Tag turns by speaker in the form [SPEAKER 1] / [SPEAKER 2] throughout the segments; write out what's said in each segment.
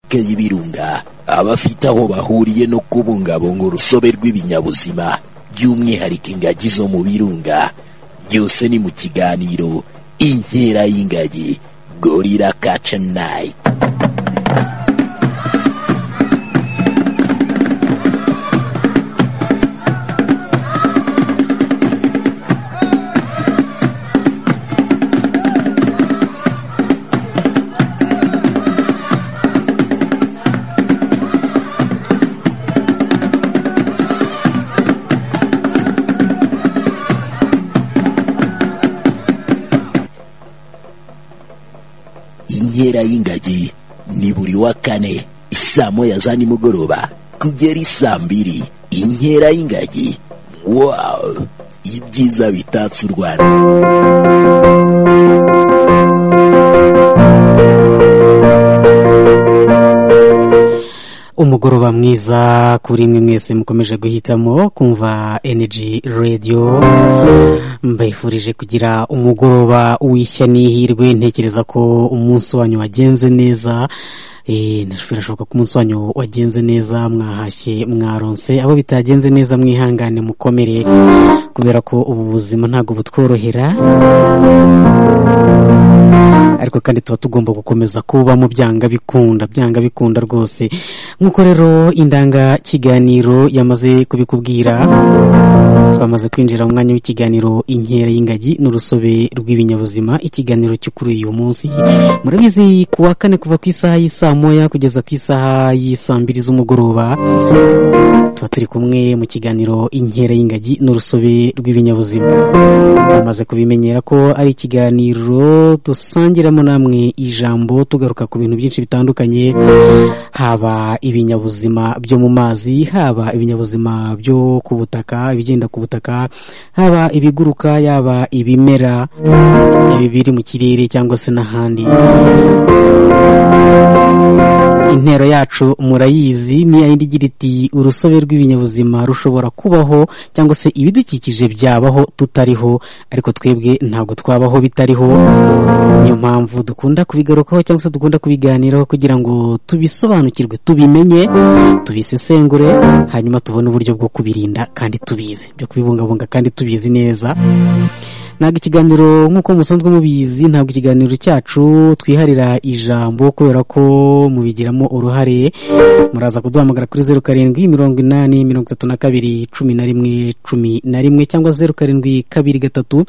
[SPEAKER 1] parike y'ibirunga abafite aho bahuriye no kubungabunga urusobe rw'ibinyabuzima by'umwihariko ingagi zo mu birunga byose ni mu kiganiro inkera y'ingagi gorira kaca nayiti inkera y'ingagi ni buri wa kane saa moya za nimugoroba kugera isaa mbiri inkera y'ingagi wawu ibyiza bitatse u rwanda
[SPEAKER 2] umugoroba mwiza kuri mwe mwese mukomeje guhitamo kumva energy radio mbifurije kugira umugoroba w'ishya n'ihirwe ntekereza ko umunsi wanyu wagenze neza Eh, birashoboka ko umunsi wanyu wagenze neza mwahashye mwaronse abo bitagenze neza mwihangane mukomere kubera ko ubu buzima ntabwo butworohera ariko kandi tuba tugomba gukomeza kubamo byanga bikunda byanga bikunda rwose nk'uko rero indangakiganiro yamaze kubikubwira twamaze kwinjira mu mwanya w'ikiganiro inkera y'ingagi n'urusobe rw'ibinyabuzima ikiganiro cyo kuri uyu munsi murabizi ku wa kane kuva ku isaha y'isaa moya kugeza ku isaha y'isaa mbiri z'umugoroba tuba turi kumwe mu kiganiro inkera y'ingagi n'urusobe rw'ibinyabuzima bamaze kubimenyera ko ari ikiganiro dusangiramo namwe ijambo tugaruka ku bintu byinshi bitandukanye haba ibinyabuzima byo mu mazi haba ibinyabuzima byo ku butaka ibigenda ku butaka haba ibiguruka yaba ibimera ibi biri mu kirere cyangwa se n'ahandi intero yacu murayizi ni yayindi igira iti urusobe rw'ibinyabuzima rushobora kubaho cyangwa se ibidukikije byabaho tutariho ariko twebwe ntabwo twabaho bitariho niyo mpamvu dukunda kubigarukaho cyangwa se dukunda kubiganiraho kugira ngo tubisobanukirwe tubimenye tubisesengure hanyuma tubone uburyo bwo kubirinda kandi tubizi byo kubibungabunga kandi tubizi neza ntabwo ikiganiro nk'uko musanzwe mubizi ntabwo ikiganiro cyacu twiharira ijambo kubera ko mubigiramo uruhare muraza kuduhamagara kuri zeru karindwi mirongo inani mirongo itatu na kabiri cumi na rimwe cumi na rimwe cyangwa zeru karindwi kabiri gatatu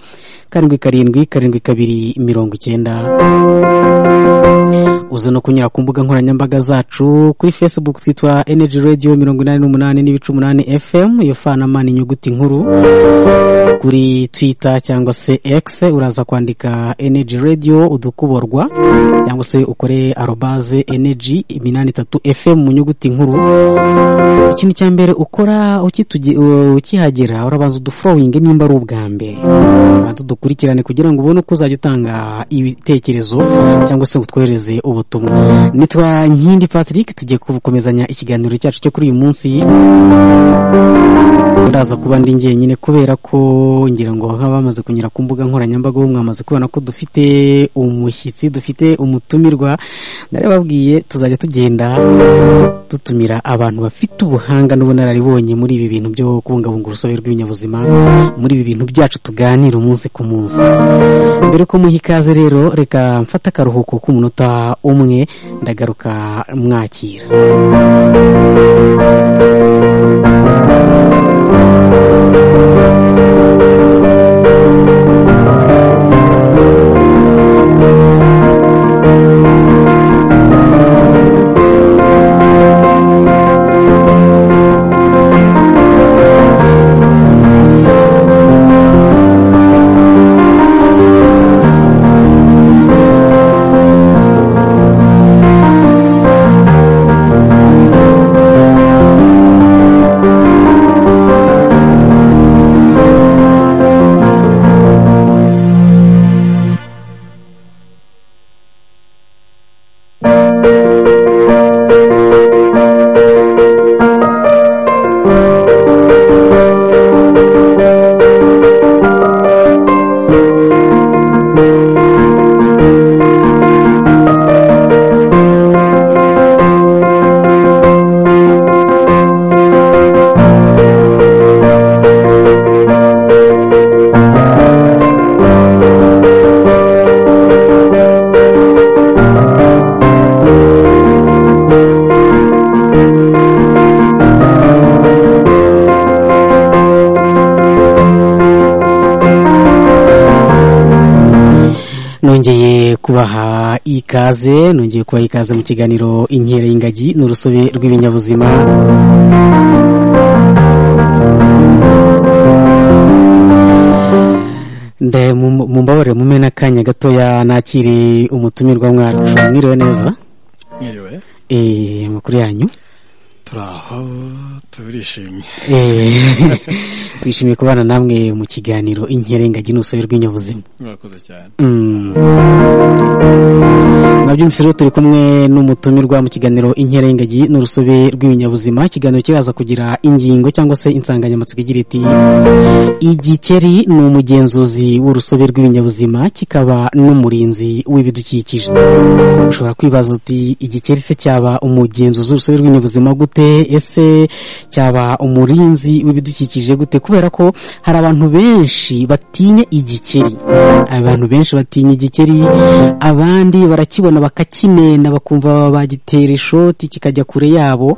[SPEAKER 2] karindwi karindwi karindwi kabiri mirongo icyenda uze no kunyura ku mbuga nkoranyambaga zacu kuri facebook twitwa energy radio mirongo inani n'umunani n'ibice umunani fm iyo fanama ni inyuguti nkuru kuri twitter cyangwa se x uraza kwandika energy radio udukuborwa cyangwa se ukore arobaze energy iminani itatu fm mu nyuguti nkuru ikintu cya mbere ukora ukitugi- u- ukihagera urabanza uduforowinge nimba ari ubwa mbere ubanza udukurikirane kugira ngo ubone uko uzajya utanga ibitekerezo cyangwa se utwohereze ubutumwa nitwa nkindi patrick tugiye gukomezanya ikiganiro cyacu cyo kuri uyu munsi uraza kuba ndi njyenyine kubera ko ngira ngo nk'abamaze kunyura ku mbuga nkoranyambaga ubu mwamaze kubona ko dufite umushyitsi dufite umutumirwa narababwiye tuzajya tugenda dutumira abantu bafite ubuhanga n'ubunararibonye muri ibi bintu byo kubungabunga urusobe rw'ibinyabuzima muri ibi bintu byacu tuganira umunsi ku munsi mbere ko muha ikaze rero reka mfate akaruhuko k'umunota umwe ndagaruka mwakira kubaha ikaze nongeye kubaha ikaze mu kiganiro inkera y'ingagi n'urusobe rw'ibinyabuzima mumbabarire mume n'akanya gatoya nakire umutumirwa mwacu mwiriwe neza
[SPEAKER 3] mwiriwe
[SPEAKER 2] eee amakuru yanyu
[SPEAKER 3] turi aho turishimye
[SPEAKER 2] twishimiye kubana namwe mu kiganiro inkerengagi n'urusobe rw'inyabuzima
[SPEAKER 3] murakoze cyane
[SPEAKER 2] mwabyumvise rero turi kumwe n'umutumirwa mu kiganiro inkerengagi n'urusobe rw'ibinyabuzima ikiganiro kiraza kugira ingingo cyangwa se insanganyamatsiko igira iti igikeri ni umugenzuzi w'urusobe rw'ibinyabuzima kikaba n'umurinzi w'ibidukikije ushobora kwibaza uti igikeri se cyaba umugenzuzi w'urusobe rw'ibinyabuzima gute ese cyaba umurinzi w'ibidukikije gute kubera ko hari abantu benshi batinya igikeri abantu benshi batinya igikeri abandi barakibona bakakinena bakumva bagitera ishoti kikajya kure yabo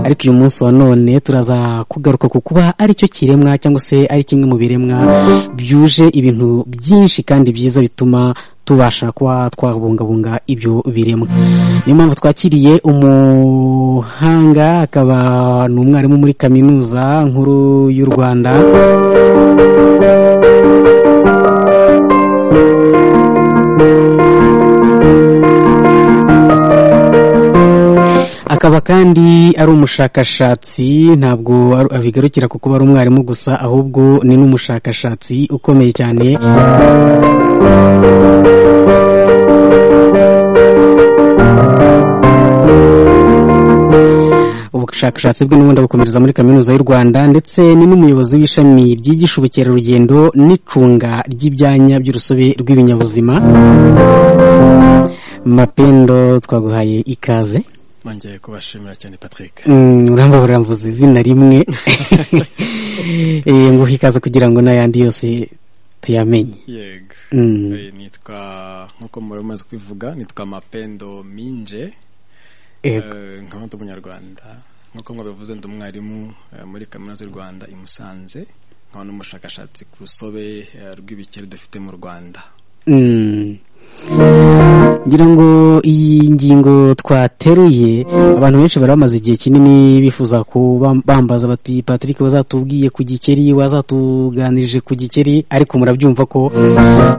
[SPEAKER 2] ariko uyu munsi wa none turaza kugaruka ku kuba ari cyo kiremwa cyangwa se ari kimwe mu biremwa byuje ibintu byinshi kandi byiza bituma tubasha kuba twabungabunga ibyo biremwa niyo mpamvu twakiriye umuhanga akaba ni umwarimu muri kaminuza nkuru y'u rwanda akaba kandi ari umushakashatsi ntabwo bigarukira ku kuba ari umwarimu gusa ahubwo ni n'umushakashatsi ukomeye cyane ubushakashatsi bwe n'ubundi bukomereza muri kaminuza y'u rwanda ndetse ni n'umuyobozi w'ishami ryigisha ubukerarugendo n'icunga ry'ibyanya by'urusobe rw'ibinyabuzima mapendo twaguhaye ikaze
[SPEAKER 3] nongeye kubashimira cyane patrick
[SPEAKER 2] urambabura mvuze izina rimwe nguha ikaze kugira ngo n'ayandi yose tuyamenye
[SPEAKER 3] yego nitwa nk'uko muri umaze kubivuga nitwa mapendo minje nkaba ndi umunyarwanda nk'uko mwabivuze ndi umwarimu muri kaminuza y'u rwanda i musanze nkaba n'umushakashatsi ku rusobe rw'ibikeri dufite mu rwanda
[SPEAKER 2] ngira ngo iyi ngingo twateruye abantu benshi bari bamaze igihe kinini bifuza bambaza bati patrick wazatubwiye ku gikeri wazatuganirije ku gikeri ariko murabyumva ko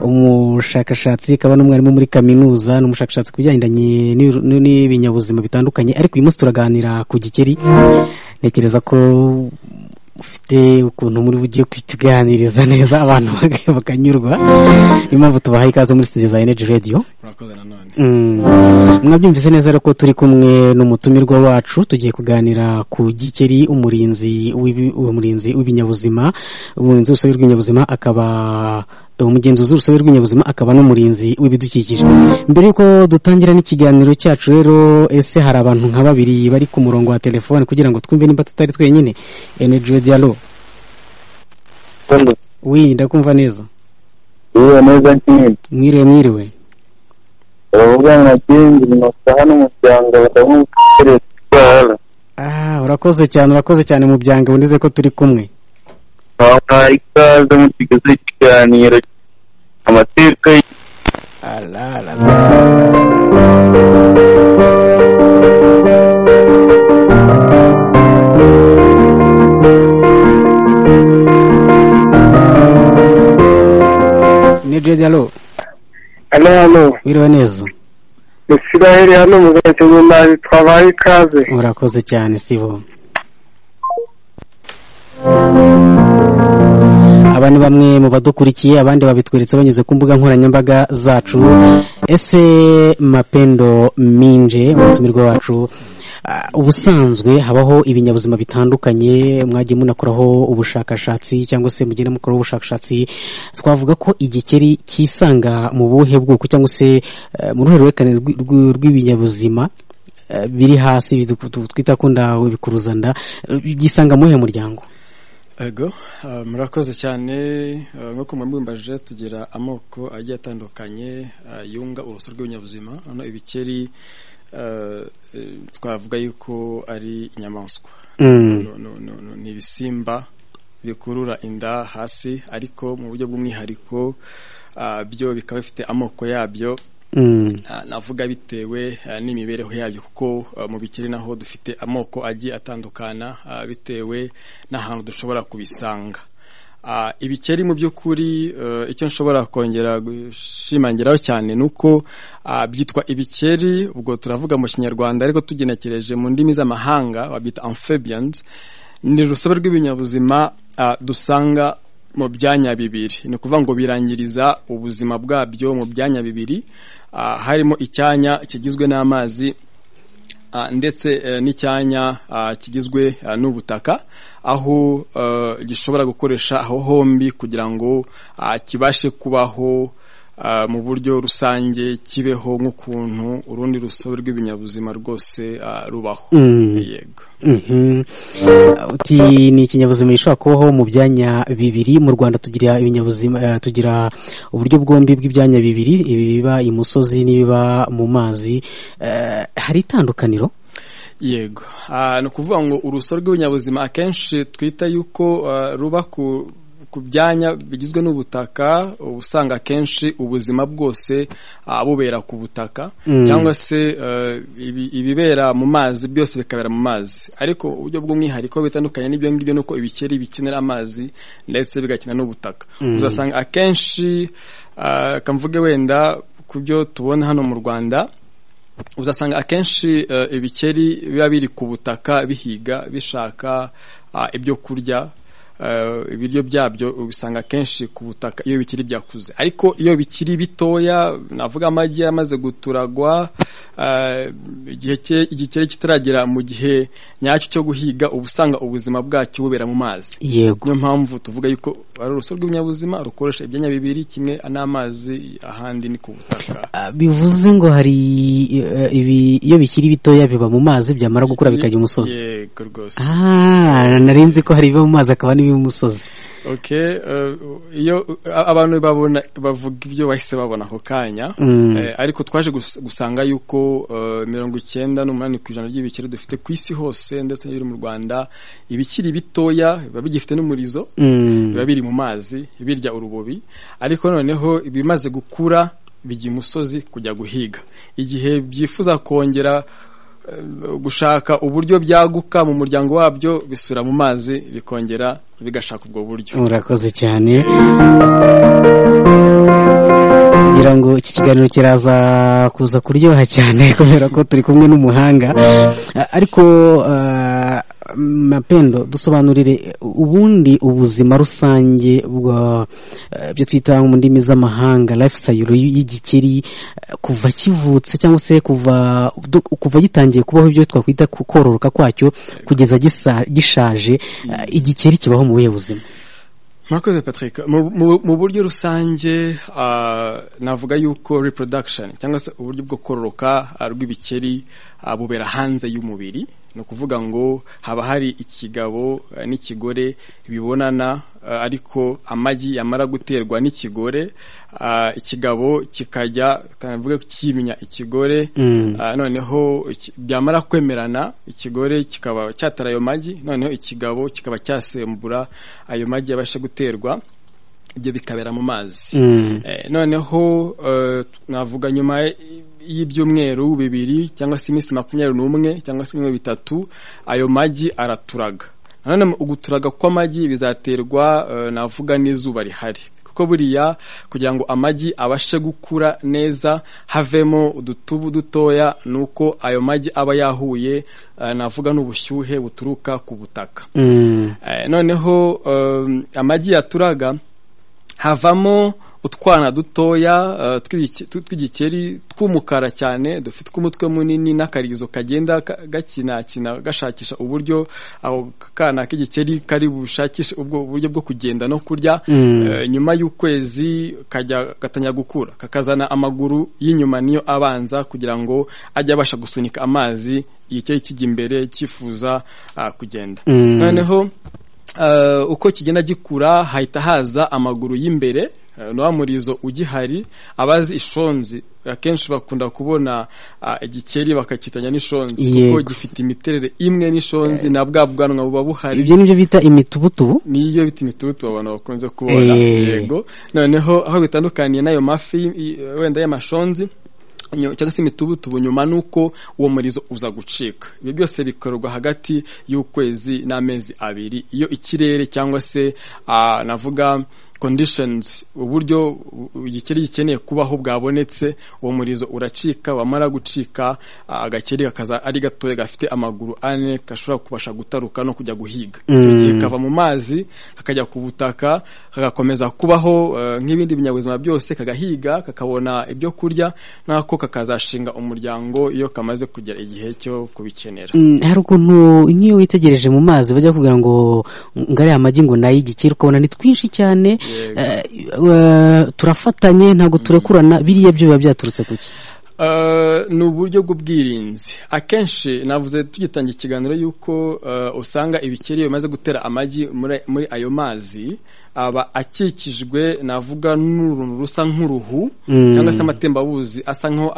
[SPEAKER 2] umushakashatsi akaba n'umwarimu muri kaminuza ni umushakashatsi ku bigendanye n'ibinyabuzima bitandukanye ariko uyu munsi turaganira ku gikeri ntekereza ko ufite ukuntu muri bugiye kutuganiriza neza abantu bakanyurwa niyo mpamvu tubahaye ikaze muri studio za energy radio mwabyumvise neza rero ko turi kumwe n'umutumirwa wacu tugiye kuganira ku gikeri umurinzi umurinzi w'ibinyabuzima umurinzi w'urusobe rw'ibinyabuzima akaba umugenzuzi w'urusobe rw'ibinyabuzima akaba n'umurinzi w'ibidukikije mbere y'uko dutangira n'ikiganiro cyacu rero ese hari abantu nka babiri bari ku murongo wa telefone kugira ngo twumve nimba tutari twenyine energy radio alo wi ndakumva neza
[SPEAKER 4] iyo neza nyine
[SPEAKER 2] mwiriwe mwiriwe
[SPEAKER 4] uravugana na gengi binosa hano mu byanga bakamwukereza itwara
[SPEAKER 2] ah urakoze cyane urakoze cyane mu byanga wundize ko turi kumwe
[SPEAKER 4] wamuha ikaze mu kigozi ikiganiro amateka
[SPEAKER 2] arara ni jedi alo
[SPEAKER 4] hano hano
[SPEAKER 2] wiriwe neza
[SPEAKER 4] ni siraheli hano mu gace nyuma twabaye ikaze
[SPEAKER 2] urakoze cyane sibo aba ni bamwe mu badukurikiye abandi babitweretse banyuze ku mbuga nkoranyambaga zacu ese mapendo minje umutumirwa wacu ubusanzwe habaho ibinyabuzima bitandukanye mwagiye munakoraho ubushakashatsi cyangwa se mugenda mukoraho ubushakashatsi twavuga ko igikeri cyisanga mu buhe bwoko cyangwa se mu ruhe ruherekane rw'ibinyabuzima biri hasi twita ko ndabikuruzanda byisanga mu buhe muryango
[SPEAKER 3] ego murakoze cyane nk'uko mubimbaje tugira amoko agiye atandukanye yunga urusobe rw'ibinyabuzima hano ibikeri twavuga yuko ari inyamaswa ni ibisimba bikurura inda hasi ariko mu buryo bw'umwihariko byo bikaba bifite amoko yabyo navuga bitewe n'imibereho yabyo kuko mu bikiri naho dufite amoko agiye atandukana bitewe n'ahantu dushobora kubisanga ibikeri mu by'ukuri icyo nshobora kongera gushimangiraho cyane ni uko byitwa ibikeri ubwo turavuga mu kinyarwanda ariko tugenekereje mu ndimi z'amahanga babyita amphibians ni urusobe rw'ibinyabuzima dusanga mu byanya bibiri ni ukuvuga ngo birangiriza ubuzima bwabyo mu byanya bibiri harimo icyanya kigizwe n'amazi ndetse n'icyanya kigizwe n'ubutaka aho gishobora gukoresha aho hombi kugira ngo kibashe kubaho mu buryo rusange kibeho nk'ukuntu urundi rusobe rw'ibinyabuzima rwose rubaho yego
[SPEAKER 2] uti ni ikinyabuzima gishobora kubaho mu byanya bibiri mu rwanda tugira ibinyabuzima tugira uburyo bwombi bw'ibyanya bibiri ibi biba imusozi n'ibiba mu mazi hari itandukaniro
[SPEAKER 3] yego ni ukuvuga ngo urusobe rw'ibinyabuzima akenshi twita yuko ruba ku ku byanya bigizwe n'ubutaka uba usanga akenshi ubuzima bwose bubera ku butaka cyangwa se ibibera mu mazi byose bikabera mu mazi ariko uburyo bw'umwihariko bitandukanye n'ibyo ngibyo ni uko ibikeri bikenera amazi ndetse bigakina n'ubutaka uzasanga akenshi kamvuge wenda ku byo tubona hano mu rwanda uzasanga akenshi ibikeri biba biri ku butaka bihiga bishaka ibyo kurya ibiryo byabyo ubisanga akenshi ku butaka iyo bikiri byakuze ariko iyo bikiri bitoya navuga amagi yamaze guturagwa igikeri kitaragera mu gihe nyacyo cyo guhiga uba usanga ubuzima bwacyo bubera mu mazi
[SPEAKER 2] yego
[SPEAKER 3] niyo mpamvu tuvuga yuko ari urusobe rw'ibinyabuzima rukoresha ibyanya bibiri kimwe n'amazi ahandi ni ku butaka
[SPEAKER 2] bivuze ngo hari iyo bikiri bitoya biba mu mazi byamara gukura bikajya umusozi
[SPEAKER 3] yego rwose
[SPEAKER 2] narinzi ko hari ibiba mu mazi akaba n'ibiba umusozi
[SPEAKER 3] okay iyo abantu babona bavuga ibyo bahise babona ako kanya ariko twaje gusanga yuko mirongo icyenda n'umunani ku ijana ry'ibikeri dufite ku isi hose ndetse n'ibiri mu rwanda ibikiri bitoya biba bigifite n'umurizo biba biri mu mazi birya urubobi ariko noneho ibimaze gukura bijya imusozi kujya guhiga igihe byifuza kongera gushaka uburyo byaguka mu muryango wabyo bisubira mu mazi bikongera bigashaka ubwo buryo
[SPEAKER 2] murakoze cyane kugira ngo iki kiganiro kiraza kuza kuryoha cyane kubera ko turi kumwe n'umuhanga ariko mapendo dusobanurire ubundi ubuzima rusange bwa byo twita mu ndimi z'amahanga lifestyle y'igikeri kuva kivutse cyangwa se kuva kuva gitangiye kubaho ibyo twakwita kororoka kwacyo kugeza gishaje igikeri kibaho mu buhe buzima
[SPEAKER 3] murakoze patrick mu buryo rusange navuga yuko reproduction cyangwa se uburyo bwo kororoka rw'ibikeri bubera hanze y'umubiri ni ukuvuga ngo haba hari ikigabo n'ikigore bibonana ariko amagi yamara guterwa n'ikigore ikigabo kikajya kanavuga cyimya ikigore noneho byamara kwemerana ikigore kikaba cyatara ayo magi noneho ikigabo kikaba cyasembura ayo magi yabasha guterwa ibyo bikabera mu mazi noneho navuga nyuma y'ibyumweru bibiri cyangwa se iminsi makumyabiri n'umwe cyangwa se ibyumweru bitatu ayo magi araturaga nanone uguturaga kw'amagi bizaterwa navuga n'izuba rihari kuko buriya kugira ngo amagi abashe gukura neza havemo udutubu dutoya ni uko ayo magi aba yahuye navuga n'ubushyuhe buturuka ku butaka noneho amagi yaturaga havamo utwana dutoya tw'igikeri tw'umukara cyane dufite umutwe munini n'akarizo kagenda gakinakina gashakisha uburyo ako kana k'igikeri kari bushakishe ubwo buryo bwo kugenda no kurya nyuma y'ukwezi kajya gatanya gukura kakazana amaguru y'inyuma niyo abanza kugira ngo ajye abasha gusunika amazi igikeri kijya imbere cyifuza kugenda noneho uko kigenda gikura hahita haza amaguru y'imbere no murizo ugihari abazi ishonzi akenshi bakunda kubona igikeri bakakitanya n'ishonzi kuko gifite imiterere imwe n'ishonzi na bwa bwanwa buba buhari
[SPEAKER 2] ibyo nibyo bita imitubutubu
[SPEAKER 3] niyo bita imitubutubu abantu bakunze kubona yego noneho aho bitandukaniye n'ayo mafi wenda y'amashonzi cyangwa se imitubutubu nyuma nuko uwo murizo uza gucika ibyo byose bikorwa hagati y'ukwezi n'amezi abiri iyo ikirere cyangwa se navuga conditions uburyo igikeri gikeneye kubaho bwabonetse uwo murizo uracika wamara gucika agakeri kakaza ari gatoya gafite amaguru ane gashobora kubasha gutaruka no kujya guhiga kava mu mazi kakajya ku butaka kagakomeza kubaho nk'ibindi binyabuzima byose kagahiga kakabona ibyo kurya nako kakazashinga umuryango iyo kamaze kugera igihe cyo kubikenera
[SPEAKER 2] hari ukuntu nk'iyo witegereje mu mazi bajya kugira ngo ngo ariya amagi ngo nayo igikeri ukabona ni twinshi cyane turafatanye ntabwo turakurana biriya byo biba byaturutse ku ki
[SPEAKER 3] ni uburyo bw'ubwirinzi akenshi navuze tugitangira ikiganiro y'uko usanga ibikeri bimaze gutera amagi muri ayo mazi aba akikijwe navuga n'uruntu rusa nk'uruhu cyangwa se amatembabuzi asa nk'aho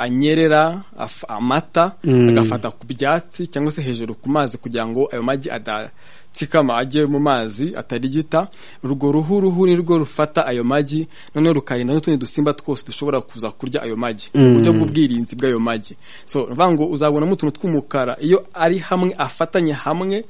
[SPEAKER 3] anyerera amata agafata ku byatsi cyangwa se hejuru ku mazi kugira ngo ayo magi adatsikama ajye mu mazi atarigita urwo ruhu ruhu ni rwo rufata ayo magi noneho rukarinda n'utundi dusimba twose dushobora kuza kurya ayo magi uburyo bw'ubwirinzi bw'ayo magi so ngo uzabonamo utuntu tw'umukara iyo ari hamwe afatanye hamwe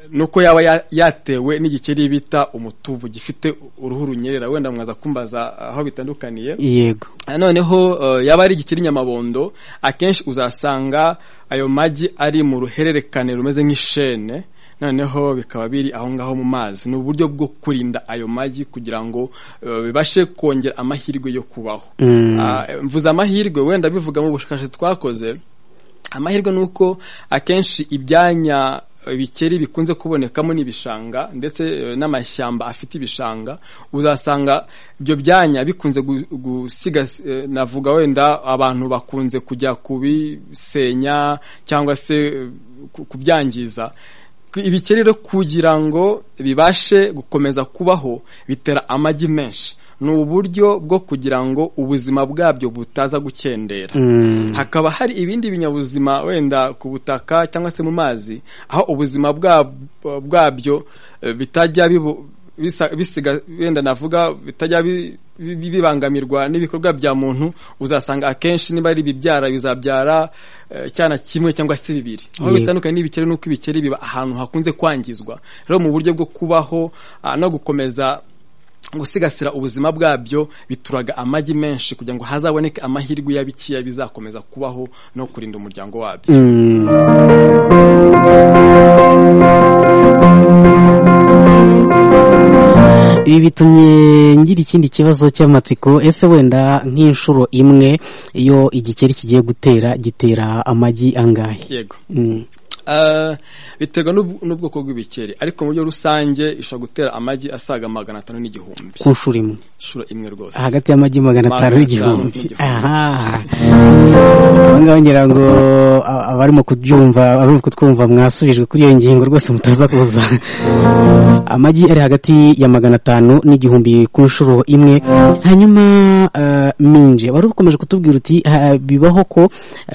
[SPEAKER 3] nuko yaba yatewe n'igikeri bita umutubu gifite uruhu runyerera wenda mwaza kumbaza aho bitandukaniye
[SPEAKER 2] yego
[SPEAKER 3] noneho yaba ari igikeri nyamabondo akenshi uzasanga ayo magi ari mu ruhererekane rumeze nk'ishene noneho bikaba biri aho ngaho mu mazi ni uburyo bwo kurinda ayo magi kugira ngo bibashe kongera amahirwe yo kubaho mvuze amahirwe wenda bivuga mu bushakashatsi twakoze amahirwe ni uko akenshi ibyanya ibikeri bikunze kubonekamo n'ibishanga ndetse n'amashyamba afite ibishanga uzasanga ibyo byanya bikunze gusiga navuga wenda abantu bakunze kujya kubisenya cyangwa se kubyangiza ibikeri rero kugira ngo bibashe gukomeza kubaho bitera amagi menshi ni uburyo bwo kugira ngo ubuzima bwabyo butaza gukendera hakaba hari ibindi binyabuzima wenda ku butaka cyangwa se mu mazi aho ubuzima bwabyo bitajya bisiga wenda navuga bitajya bibangamirwa n'ibikorwa bya muntu uzasanga akenshi niba ari ibibyara bizabyara cyana kimwe cyangwa se bibiri aho bitandukanye n'ibikeri nuko ibikeri biba ahantu hakunze kwangizwa rero mu buryo bwo kubaho no gukomeza gusigasira ubuzima bwabyo bituraga amagi menshi kugira ngo hazaboneke amahirwe ya bikiya bizakomeza kubaho no kurinda umuryango wabyo
[SPEAKER 2] ibi bitumye ngira ikindi kibazo cy'amatsiko ese wenda nk'inshuro imwe iyo igikeri kigiye gutera gitera amagi angahe
[SPEAKER 3] yego biterwa n'ubwoko bw'ibikeri ariko mu buryo rusange ishobora gutera amagi asaga magana atanu n'igihumbi
[SPEAKER 2] ku nshuro imwe
[SPEAKER 3] inshuro imwe rwose
[SPEAKER 2] hagati y'amagi magana atanu n'igihumbi aha ngaho ngira ngo abarimo kubyumva abarimo kutwumva mwasubijwe kuri iyo ngingo rwose mutaza kuza amagi ari hagati ya magana atanu n'igihumbi ku nshuro imwe hanyuma minje wari ukomeje kutubwira uti bibaho ko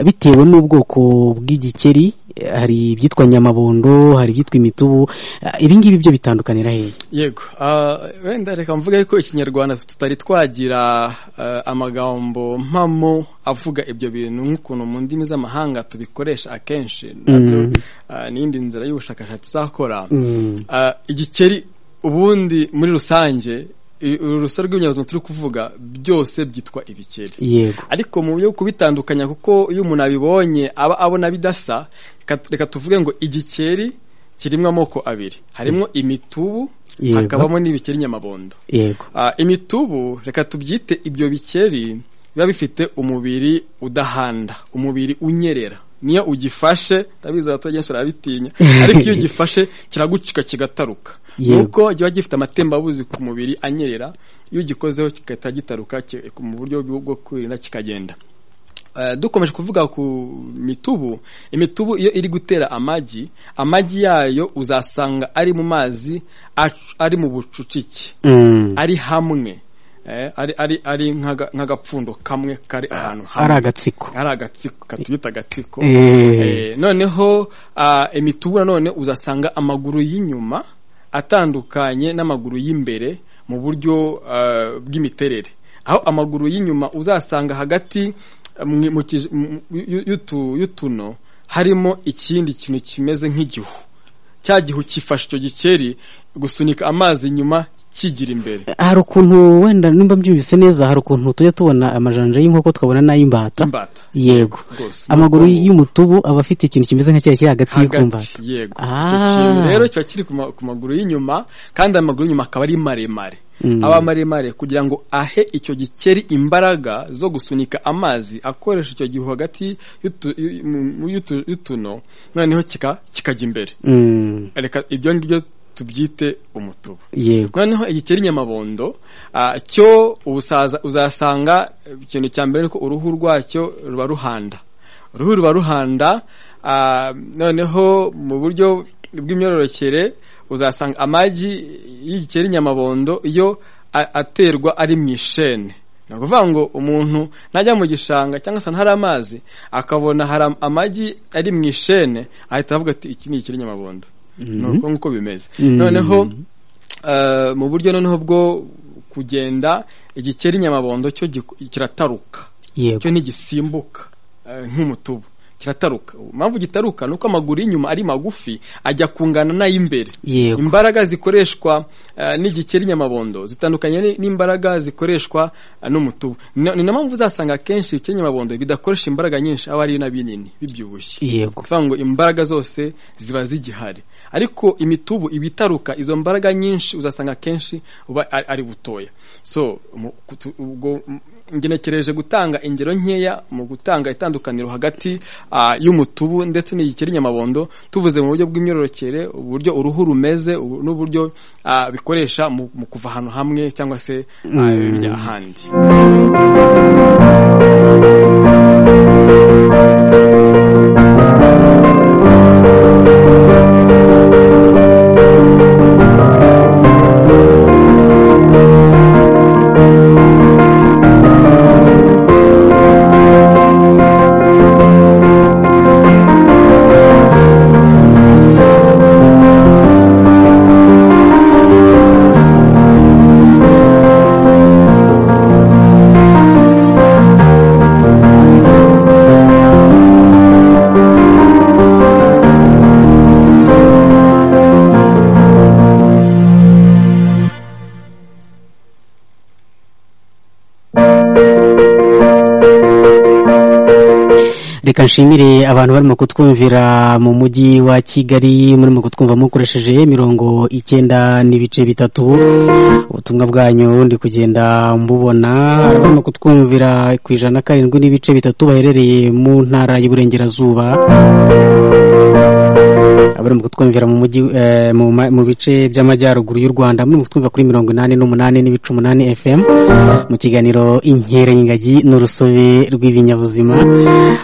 [SPEAKER 2] bitewe n'ubwoko bw'igikeri hari ibyitwa nyamabondo hari ibyitwa imitubu ibingibi byo bitandukanira hehe
[SPEAKER 3] yego wenda reka mvuge ko ikinyarwanda tutari twagira amagambo mpamo avuga ibyo bintu nk'ukuntu mu ndimi z'amahanga tubikoresha akenshi n'indi nzira y'ubushakashatsi tuzakora igikeri ubundi muri rusange urusobe rw'ibinyabuzima turi kuvuga byose byitwa ibikeri
[SPEAKER 2] yego
[SPEAKER 3] ariko mu buryo kubitandukanya kuko iyo umuntu abibonye aba abona bidasa reka tuvuge ngo igikeri kirimo amoko abiri harimo imitubu hakabamo n'ibikeri nyamabondo
[SPEAKER 2] yego
[SPEAKER 3] imitubu reka tubyite ibyo bikeri biba bifite umubiri udahanda umubiri unyerera niyo ugifashe ndabizi abaturage benshi barabitinya ariko iyo ugifashe kiragucika kigataruka nuko kiba gifite amatembabuzi ku mubiri anyerera iyo ugikozeho kigahita gitaruka mu buryo bwo kwirinda kikagenda dukomeje kuvuga ku mitubu imitubu iyo iri gutera amagi amagi yayo uzasanga ari mu mazi ari mu bucucike ari hamwe ari nk'agapfundo kamwe kari ahantu hamwe
[SPEAKER 2] ari agatsiko
[SPEAKER 3] ari agatsiko katubita agatsiko noneho imitubu nanone uzasanga amaguru y'inyuma atandukanye n'amaguru y'imbere mu buryo bw'imiterere aho amaguru y'inyuma uzasanga hagati y'utuno harimo ikindi kintu kimeze nk'igihu cya gihu cyifasha icyo gikeri gusunika amazi inyuma kigira imbere
[SPEAKER 2] hari ukuntu wenda nimba mbyumvise neza hari ukuntu tujya tubona amajanja y'inkoko tukabona n'ay'imbata yego amaguru y'umutubu aba afite ikintu kimeze nka kiri hagati y'ikumbata
[SPEAKER 3] yego icyo kintu rero kiba kiri ku maguru y'inyuma kandi amaguru y'inyuma akaba ari maremare aba maremare kugira ngo ahe icyo gikeri imbaraga zo gusunika amazi akoresha icyo gihu hagati y'utuno noneho kikajya imbere reka ibyo ngibyo tubyite umutubu
[SPEAKER 2] yego
[SPEAKER 3] noneho igikeri nyamabondo cyo uzasanga ikintu cya mbere ni ko uruhu rwacyo ruba ruhanda uruhu ruba ruhanda noneho mu buryo bw'imyororokere uzasanga amagi y'igikeri nyamabondo iyo aterwa ari mu ishene ni ukuvuga ngo umuntu najya mu gishanga cyangwa se ntari amazi akabona hari amagi ari mu ishene ahita avuga ati iki ni igikeri nyamabondo nk'uko bimeze noneho mu buryo noneho bwo kugenda igikeri nyamabondo cyo kirataruka cyo ntigisimbuka nk'umutubu kirataruka impamvu gitaruka ni uko amaguru y'inyuma ari magufi ajya kungana n'ay'imbere imbaraga zikoreshwa n'igikeri nyamabondo zitandukanye n'imbaraga zikoreshwa n'umutubu ni na mpamvu uzasanga akenshi ibikeri nyamabondo bidakoresha imbaraga nyinshi aba ari n'ibinini bibyibushye
[SPEAKER 2] yego
[SPEAKER 3] kuvuga ngo imbaraga zose ziba zigihari ariko imitubu iba itaruka izo mbaraga nyinshi uzasanga akenshi uba ari butoya so ubwo ngenekereje gutanga ingero nkeya mu gutanga itandukaniro hagati y'umutubu ndetse n'igikeri nyamabondo tuvuze mu buryo bw'imyororokere uburyo uruhu rumeze n'uburyo bikoresha mu kuva ahantu hamwe cyangwa se bijya ahandi
[SPEAKER 2] reka nshimire abantu barimo kutwumvira mu mujyi wa kigali murimo kutwumva mukoresheje mirongo icyenda n'ibice bitatu ubutumwa bwanyu ndi kugenda mbubona barimo kutwumvira ku ijana karindwi n'ibice bitatu baherereye mu ntara y'iburengerazuba barimo kutwumvira mu mujyi mu bice by'amajyaruguru y'u rwanda murimo kutwumva kuri mirongo inani n'umunani n'ibice umunani fm mu kiganiro inkera y'ingagi n'urusobe rw'ibinyabuzima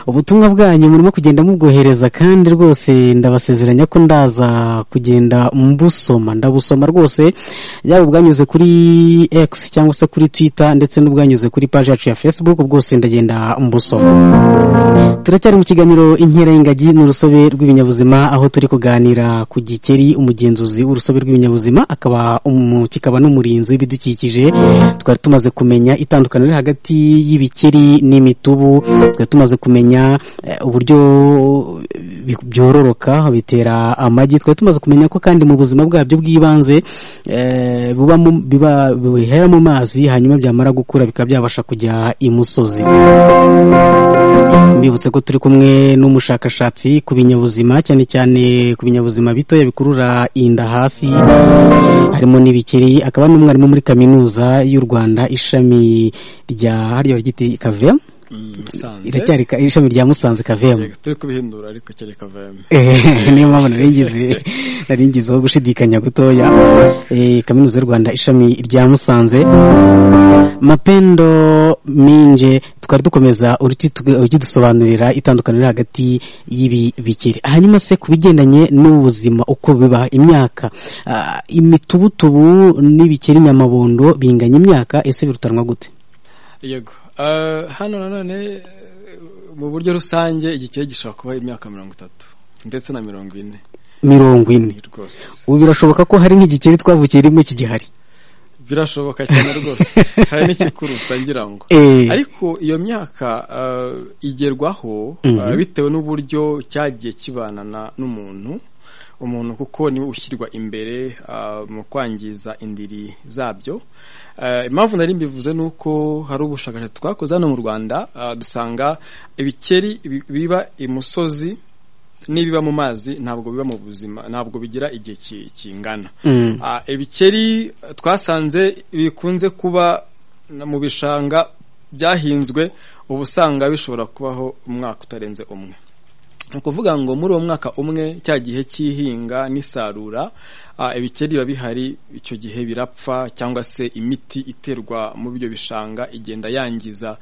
[SPEAKER 2] ubutumwa bwanyu murimo kugenda mubwohereza kandi rwose ndabasezeranya ko ndaza kugenda mbusoma ndabusoma rwose yaba ubwanyuze kuri x cyangwa se kuri twitter ndetse n'ubwanyuze kuri paji yacu ya facebook bwose ndagenda mbusoma turacyari mu kiganiro inkera y'ingagi n'urusobe rw'ibinyabuzima aho turi kuganira kuganira ku gikeri umugenzuzi w'urusobe rw'ibinyabuzima akaba kikaba n'umurinzi w'ibidukikije twari tumaze kumenya itandukaniro hagati y'ibikeri n'imitubu twari tumaze kumenya uburyo byororoka bitera amagi twari tumaze kumenya ko kandi mu buzima bwabyo bw'ibanze bihera mu mazi hanyuma byamara gukura bikaba byabasha kujya imusozi mbibutse ko turi kumwe n'umushakashatsi ku binyabuzima cyane cyane ku binyabuzima bitoya bikurura inda hasi harimo n'ibikeri akaba n'umwarimu muri kaminuza y'u rwanda ishami rya hariya ryiti kavemu iracyari ishami rya musanze kavemu
[SPEAKER 3] turi kubihindura ariko cyari kavemu
[SPEAKER 2] niyo mpamvu narengeze nari ngizeho gushidikanya gutoya kaminuza y'u rwanda ishami rya musanze mapendo minje twari dukomeza ujya dusobanurira itandukaniro hagati y'ibi bikeri hanyuma se ku bigendanye n'ubuzima uko biba imyaka imitubutubu n'ibikeri nyamabondo binganya imyaka ese birutanwa gute
[SPEAKER 3] yego hano nanone mu buryo rusange igikeri gishobora kuba imyaka mirongo itatu ndetse na mirongo ine
[SPEAKER 2] mirongo ine ubu birashoboka ko hari nk'igikeri twavukiye rimwe kigihari
[SPEAKER 3] birashoboka cyane rwose hari n'ikikuruta ngira ngo ariko iyo myaka igerwaho bitewe n'uburyo cyagiye kibanana n'umuntu umuntu kuko niwe ushyirwa imbere mu kwangiza indiri zabyo impamvu nari mbivuze ni uko hari ubushakashatsi twakoze hano mu rwanda dusanga ibikeri biba imusozi n'ibiba mu mazi ntabwo biba mu buzima ntabwo bigira igihe kingana ibikeri twasanze bikunze kuba mu bishanga byahinzwe uba usanga bishobora kubaho umwaka utarenze umwe ni ukuvuga ngo muri uwo mwaka umwe cya gihe cy'ihinga n'isarura ibikeri biba bihari icyo gihe birapfa cyangwa se imiti iterwa muri ibyo bishanga igenda yangiza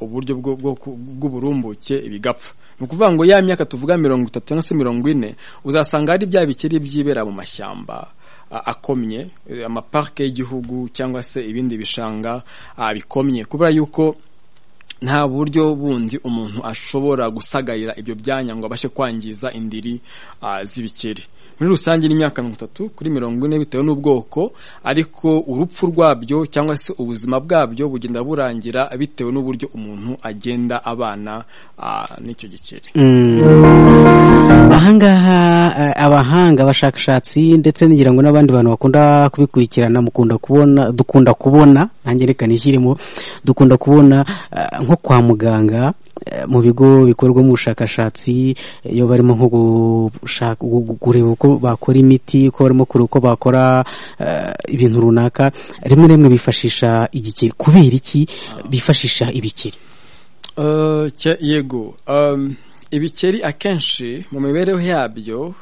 [SPEAKER 3] uburyo bw'uburumbuke bigapfa ni ukuvuga ngo ya myaka tuvuga mirongo itatu cyangwa se mirongo ine uzasanga hari bya bikeri byibera mu mashyamba akomye amaparike y'igihugu cyangwa se ibindi bishanga bikomye kubera yuko nta buryo bundi umuntu ashobora gusagarira ibyo byanya ngo abashe kwangiza indiri z'ibikeri muri rusange ni imyaka mirongo itatu kuri mirongo ine bitewe n'ubwoko ariko urupfu rwabyo cyangwa se ubuzima bwabyo bugenda burangira bitewe n'uburyo umuntu agenda abana n'icyo gikeri
[SPEAKER 2] ahangaha abahanga abashakashatsi ndetse ngira ngo n'abandi bantu bakunda kubikurikirana mukunda kubona dukunda kubona nanjye reka nishyiremo dukunda kubona nko kwa muganga mu bigo bikorwamo ubushakashatsi iyo barimo nko kureba uko bakora imiti uko barimo kureba uko bakora ibintu runaka rimwe rimwe bifashisha igikeri kubera iki bifashisha ibikeri
[SPEAKER 3] yego ibikeri akenshi mu mibereho yabyo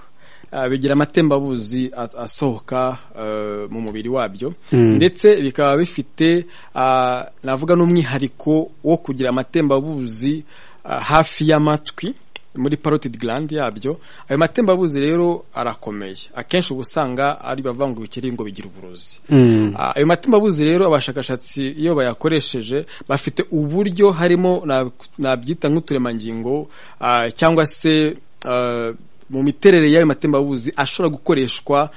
[SPEAKER 3] bigira amatembabuzi asohoka mu mubiri wabyo ndetse bikaba bifite navuga n'umwihariko wo kugira amatembabuzi hafi y'amatwi muri parotid gland yabyo ayo matembabuzi rero arakomeye akenshi uba usanga ari bavanga ibikeri ngo bigira uburozi ayo matembabuzi rero abashakashatsi iyo bayakoresheje bafite uburyo harimo nabyita nk'uturemangingo cyangwa se mu miterere y'ayo matembabuzi ashobora gukoreshwa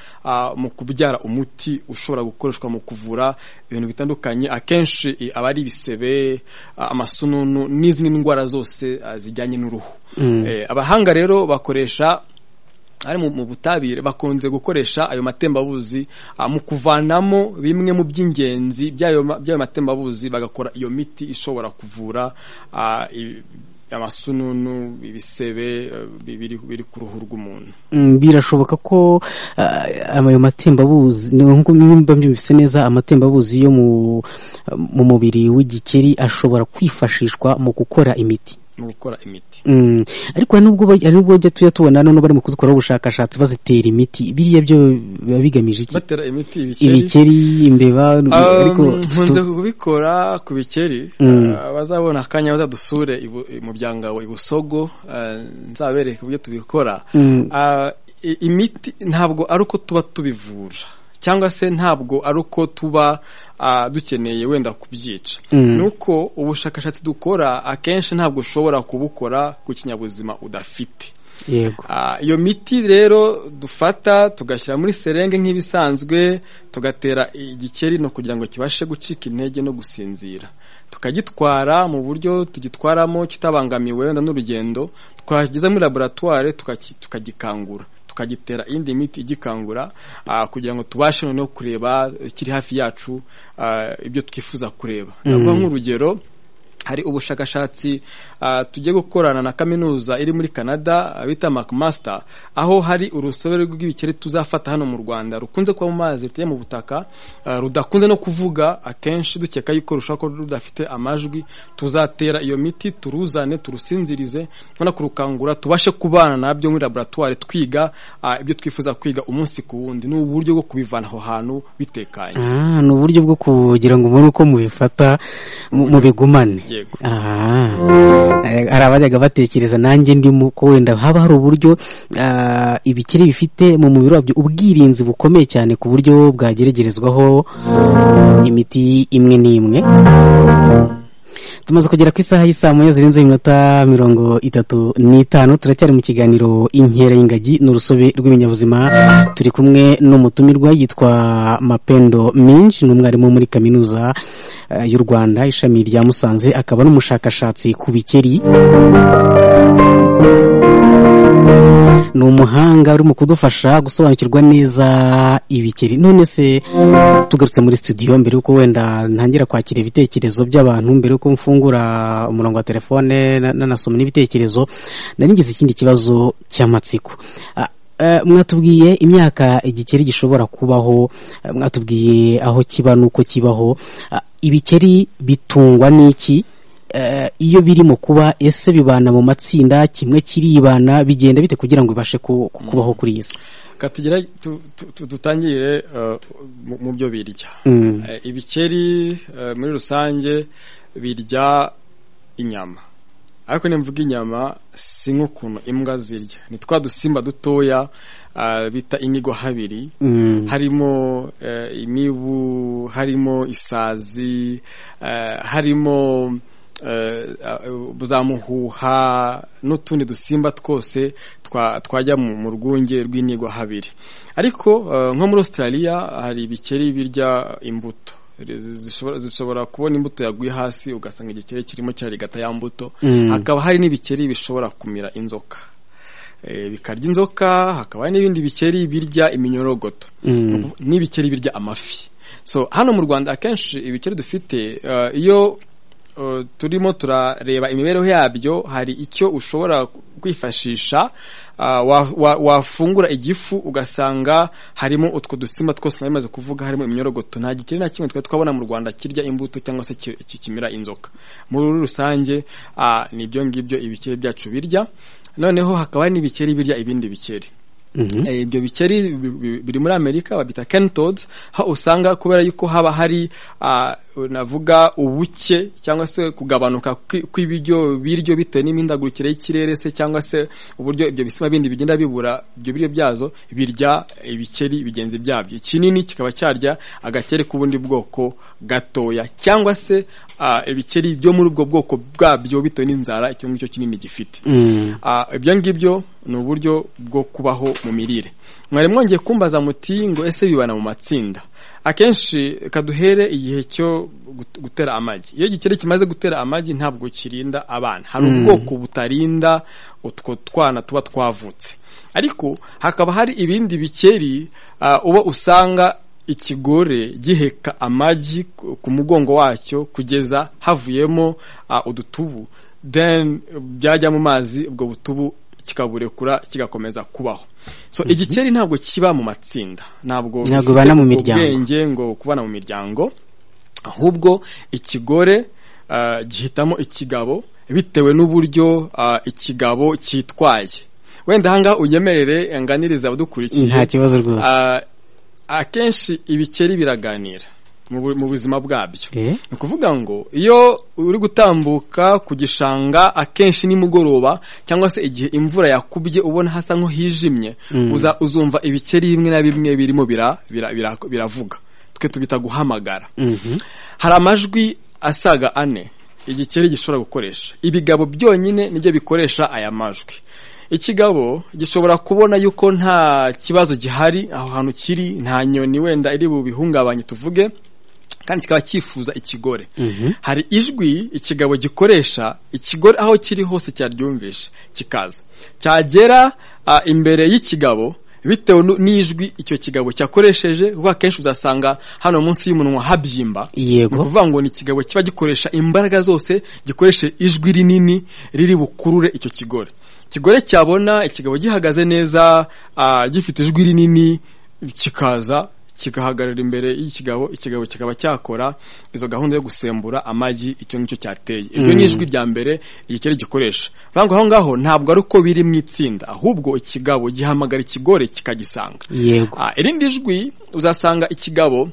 [SPEAKER 3] mu kubyara umuti ushobora gukoreshwa mu kuvura ibintu bitandukanye akenshi aba ari ibisebe amasununu n'izindi ndwara zose zijyanye n'uruhu abahanga rero bakoresha ari mu butabire bakunze gukoresha ayo matembabuzi mu kuvanamo bimwe mu by'ingenzi by'ayo matembabuzi bagakora iyo miti ishobora kuvura amasununu ibisebe biri ku ruhu rw'umuntu
[SPEAKER 2] birashoboka ko ayo matembabuzi nk'uko nimba byumvise neza amatembabuzi yo mu mubiri w'igikeri ashobora kwifashishwa mu gukora imiti
[SPEAKER 3] mu gukora imiti
[SPEAKER 2] ariko hari n'ubwo bajya tuya tubona none barimo kuzikoraho ubushakashatsi bazitera imiti biriya byo biba bigamije iki
[SPEAKER 3] batera imiti
[SPEAKER 2] ibikeri imbeba
[SPEAKER 3] ariko nkunze kubikora ku bikeri bazabona akanya bazadusure mu byangabo i busogo nzabereke uburyo tubikora imiti ntabwo ari uko tuba tubivura cyangwa se ntabwo ari uko tuba dukeneye wenda kubyica ni uko ubushakashatsi dukora akenshi ntabwo ushobora kubukora ku kinyabuzima udafite
[SPEAKER 2] yego
[SPEAKER 3] iyo miti rero dufata tugashyira muri serenge nk'ibisanzwe tugatera igikeri no kugira ngo kibashe gucika intege no gusinzira tukagitwara mu buryo tugitwaramo kitabangamiwe wenda n'urugendo twageza muri laboratwari tukagikangura tukagitera indi miti igikangura kugira ngo tubashe noneho kureba kiri hafi yacu ibyo twifuza kureba navuga nk'urugero hari ubushakashatsi ah, tugiye gukorana na kaminuza iri muri canada bita macmaster aho hari urusobe rw'ibikeri tuzafata hano mu rwanda rukunze kuba mu mazi ruteye mu butaka ah, rudakunze no kuvuga akenshi dukeka yuko rushobora kuba rudafite amajwi tuzatera iyo miti turuzane turusinzirize noneho kurukangura tubashe kubana nabyo muri laboratwari twiga ah, ibyo twifuza kwiga umunsi ku wundi ni uburyo bwo kubivana aho hantu bitekanye
[SPEAKER 2] Ah, ni uburyo bwo kugira ngo ubone uko mubifata mu- mubigumane
[SPEAKER 3] Yego.
[SPEAKER 2] Ah. Eh, hari abajyaga batekereza nanjye ndimo ko wenda haba hari uburyo ah, ibikeri bifite mu mubiri wabyo ubwirinzi bukomeye cyane ku buryo bwageregerezwaho imiti imwe n'imwe tumaze kugera ku isaha y'isaa moya zirenze iminota mirongo itatu n'itanu turacyari mu kiganiro inkera y'ingagi n'urusobe rw'ibinyabuzima turi kumwe n'umutumirwa yitwa mapendo minji ni umwarimu wo muri kaminuza eh, y'u rwanda ishami rya musanze akaba n'umushakashatsi ku bikeri ni umuhanga uri mu kudufasha gusobanukirwa neza ibikeri none se tugarutse muri studio mbere yuko wenda ntangira kwakira ibitekerezo by'abantu mbere yuko mfungura umurongo wa telefone na- nanasoma n'ibitekerezo nari ngize ikindi kibazo cy'amatsiko Ah, eh, mwatubwiye imyaka igikeri gishobora kubaho eh, mwatubwiye aho kiba n'uko kibaho Ah, ibikeri bitungwa n'iki Eh, iyo biri mu kuba ese bibana mu matsinda kimwe kiribana bigenda bite kugira ngo bibashe ku- ku- kubaho kuri iyi si
[SPEAKER 3] katugera tu- tu- tu- dutangire eh, mu- mu byo birya
[SPEAKER 2] Mm.
[SPEAKER 3] Eh, ibikeri eh, muri rusange birya inyama ariko nimvuga inyama si nk'ukuntu imbwa zirya ni twa dusimba dutoya ah, bita inyigo habiri
[SPEAKER 2] Mm.
[SPEAKER 3] harimo eh, imibu harimo isazi eh, harimo eh, ah, za muhuha n'utundi dusimba twose twa- twajya mu mu rwunge rw'inigwa habiri ariko eh, nko muri australia hari ibikeri birya imbuto zishobora- zishobora kubona imbuto yaguye hasi ugasanga igikeri kirimo kirarigata ya mbuto
[SPEAKER 2] Mm.
[SPEAKER 3] hakaba hari n'ibikeri bishobora kumira inzoka Eh, bikarya inzoka hakaba hari n'ibindi bikeri birya iminyorogoto
[SPEAKER 2] Mm.
[SPEAKER 3] n'ibikeri birya amafi so hano mu rwanda akenshi ibikeri dufite eh, iyo eh, turimo turareba imibereho yabyo hari icyo ushobora kwifashisha eh, wa- wa- wafungura igifu ugasanga harimo utwo dusimba twose nari maze kuvuga harimo imyorogoto nta gikeri na kimwe twari twabona mu rwanda kirya imbuto cyangwa se ki- ki- kimira inzoka muri rusange ah, ni ibyo ngibyo ibikeri byacu birya noneho hakaba hari n'ibikeri birya ibindi bikeri
[SPEAKER 2] Mhm.
[SPEAKER 3] Eh, ibyo bikeri bi- bi- biri muri amerika babita kentods aho usanga kubera yuko haba hari ah, navuga ubuke cyangwa se kugabanuka kwi- kw'ibiryo biryo bitewe n'imihindagurikire y'ikirere se cyangwa se uburyo ibyo bisimba bindi bigenda bibura ibyo biryo byazo birya ibikeri bigenzi byabyo ikinini kikaba cyarya agakeri k'ubundi bwoko gatoya cyangwa se ah, ibikeri byo muri ubwo bwoko bwabyo bitewe n'inzara icyo ngicyo kinini gifite
[SPEAKER 2] Mm.
[SPEAKER 3] Ah, ibyo ngibyo ni uburyo bwo kubaho mu mirire mwari mwongeye kumbaza muti ngo ese bibana mu matsinda akenshi kaduhere igihe cyo gut- gutera amagi iyo igikeri kimaze gutera amagi ntabwo kirinda abana hari ubwoko butarinda utwo twana tuba twavutse ariko hakaba hari ibindi bikeri ah, uba usanga ikigore giheka amagi ku ku mugongo wacyo kugeza havuyemo ah, udutubu then byajya mu mazi ubwo butubu kikaburekura kigakomeza kubaho so igikeri ntabwo kiba mu matsinda
[SPEAKER 2] Ntabwo
[SPEAKER 3] ntabwo gifite
[SPEAKER 2] bibana mu
[SPEAKER 3] ubwo
[SPEAKER 2] miryango.
[SPEAKER 3] bwenge ngo kubana mu miryango ahubwo ikigore ah, gihitamo ikigabo bitewe n'uburyo ah, ikigabo cyitwaye wenda ahangaha unyemerere nganiriza abadukurikiye
[SPEAKER 2] nta kibazo rwose
[SPEAKER 3] Ah, akenshi ibikeri biraganira mu bu- mu buzima bwabyo
[SPEAKER 2] Eh?
[SPEAKER 3] ni ukuvuga ngo iyo uri gutambuka ku gishanga akenshi nimugoroba cyangwa se igihe imvura yakubye ubona hasa nko hijimye uza uzumva ibikeri bimwe na bimwe birimo bira- bira- bira- biravuga twe tubita guhamagara
[SPEAKER 2] Mhm.
[SPEAKER 3] hari amajwi asaga ane igikeri gishobora gukoresha ibigabo byonyine nibyo bikoresha aya majwi ikigabo gishobora kubona yuko nta kibazo gihari aho hantu kiri nta nyoni wenda iri bubihungabanye tuvuge kandi kikaba cyifuza ikigore hari ijwi ikigabo gikoresha ikigore aho kiri hose cyaryumvisha kikaza cyagera ah, imbere y'ikigabo bitewe nu- n'ijwi icyo kigabo cyakoresheje kuko akenshi uzasanga hano munsi y'umunwa habyimba
[SPEAKER 2] Yego.
[SPEAKER 3] ni ukuvuga ngo ni ikigabo kiba gikoresha imbaraga zose gikoresha ijwi rinini riri bukurure icyo kigore ikigore cyabona ikigabo gihagaze neza ah, gifite ijwi rinini kikaza kigahagarara imbere y'ikigabo ikigabo kikaba cyakora izo gahunda yo gusembura amagi icyo ngicyo cyateye iryo ni ijwi rya mbere igikeri gikoresha urangwa aho ngaho ntabwo ari uko biri mu itsinda ahubwo ikigabo gihamagara ikigore kikagisanga
[SPEAKER 2] yego
[SPEAKER 3] Ah, irindi jwi uzasanga ikigabo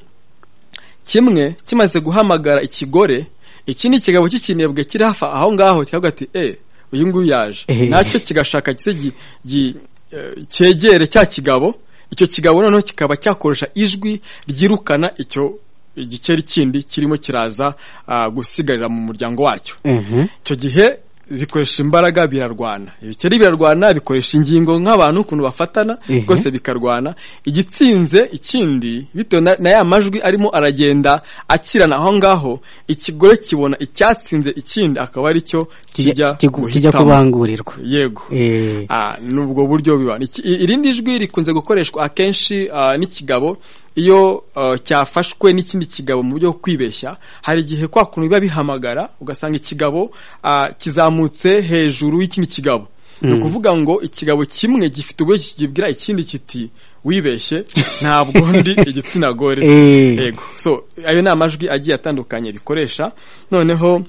[SPEAKER 3] kimwe kimaze guhamagara ikigore ikindi kigabo cy'ikinebwe kiri hafi aho ngaho kikavuga ati e uyu nguyu yaje
[SPEAKER 2] Ehe.
[SPEAKER 3] nacyo kigashaka gise gi- gi- eh, cyegere cya kigabo icyo kigabo noneho kikaba cyakoresha ijwi ryirukana icyo igikeri kindi kirimo kiraza ah, gusigarira mu muryango wacyo
[SPEAKER 2] Mhm.
[SPEAKER 3] icyo gihe bikoresha imbaraga birarwana ibikeri birarwana bikoresha ingingo nk'abantu ukuntu bafatana
[SPEAKER 2] Mhm.
[SPEAKER 3] rwose bikarwana igitsinze ikindi bitewe na, na ya majwi arimo aragenda akirana aho ngaho ikigore kibona icyatsinze ikindi akaba ari cyo
[SPEAKER 2] kijya
[SPEAKER 3] kijya
[SPEAKER 2] kijya- kijya
[SPEAKER 3] guhitamo
[SPEAKER 2] kubangurirwa
[SPEAKER 3] yego
[SPEAKER 2] Eh,
[SPEAKER 3] Ah, nubwo buryo biba Iki- i- irindi jwi rikunze gukoreshwa akenshi ah, n'ikigabo iyo ah, cyafashwe n'ikindi kigabo mu buryo bwo kwibeshya hari igihe kwa kuntu biba bihamagara ugasanga ikigabo ah, kizamutse hejuru y'ikindi kigabo ni ukuvuga ngo ikigabo kimwe gifite uburyo kibwira ikindi kiti wibeshye ntabwo ndi igitsina gore
[SPEAKER 2] Eh.
[SPEAKER 3] yego so ayo ni amajwi agiye atandukanye bikoresha noneho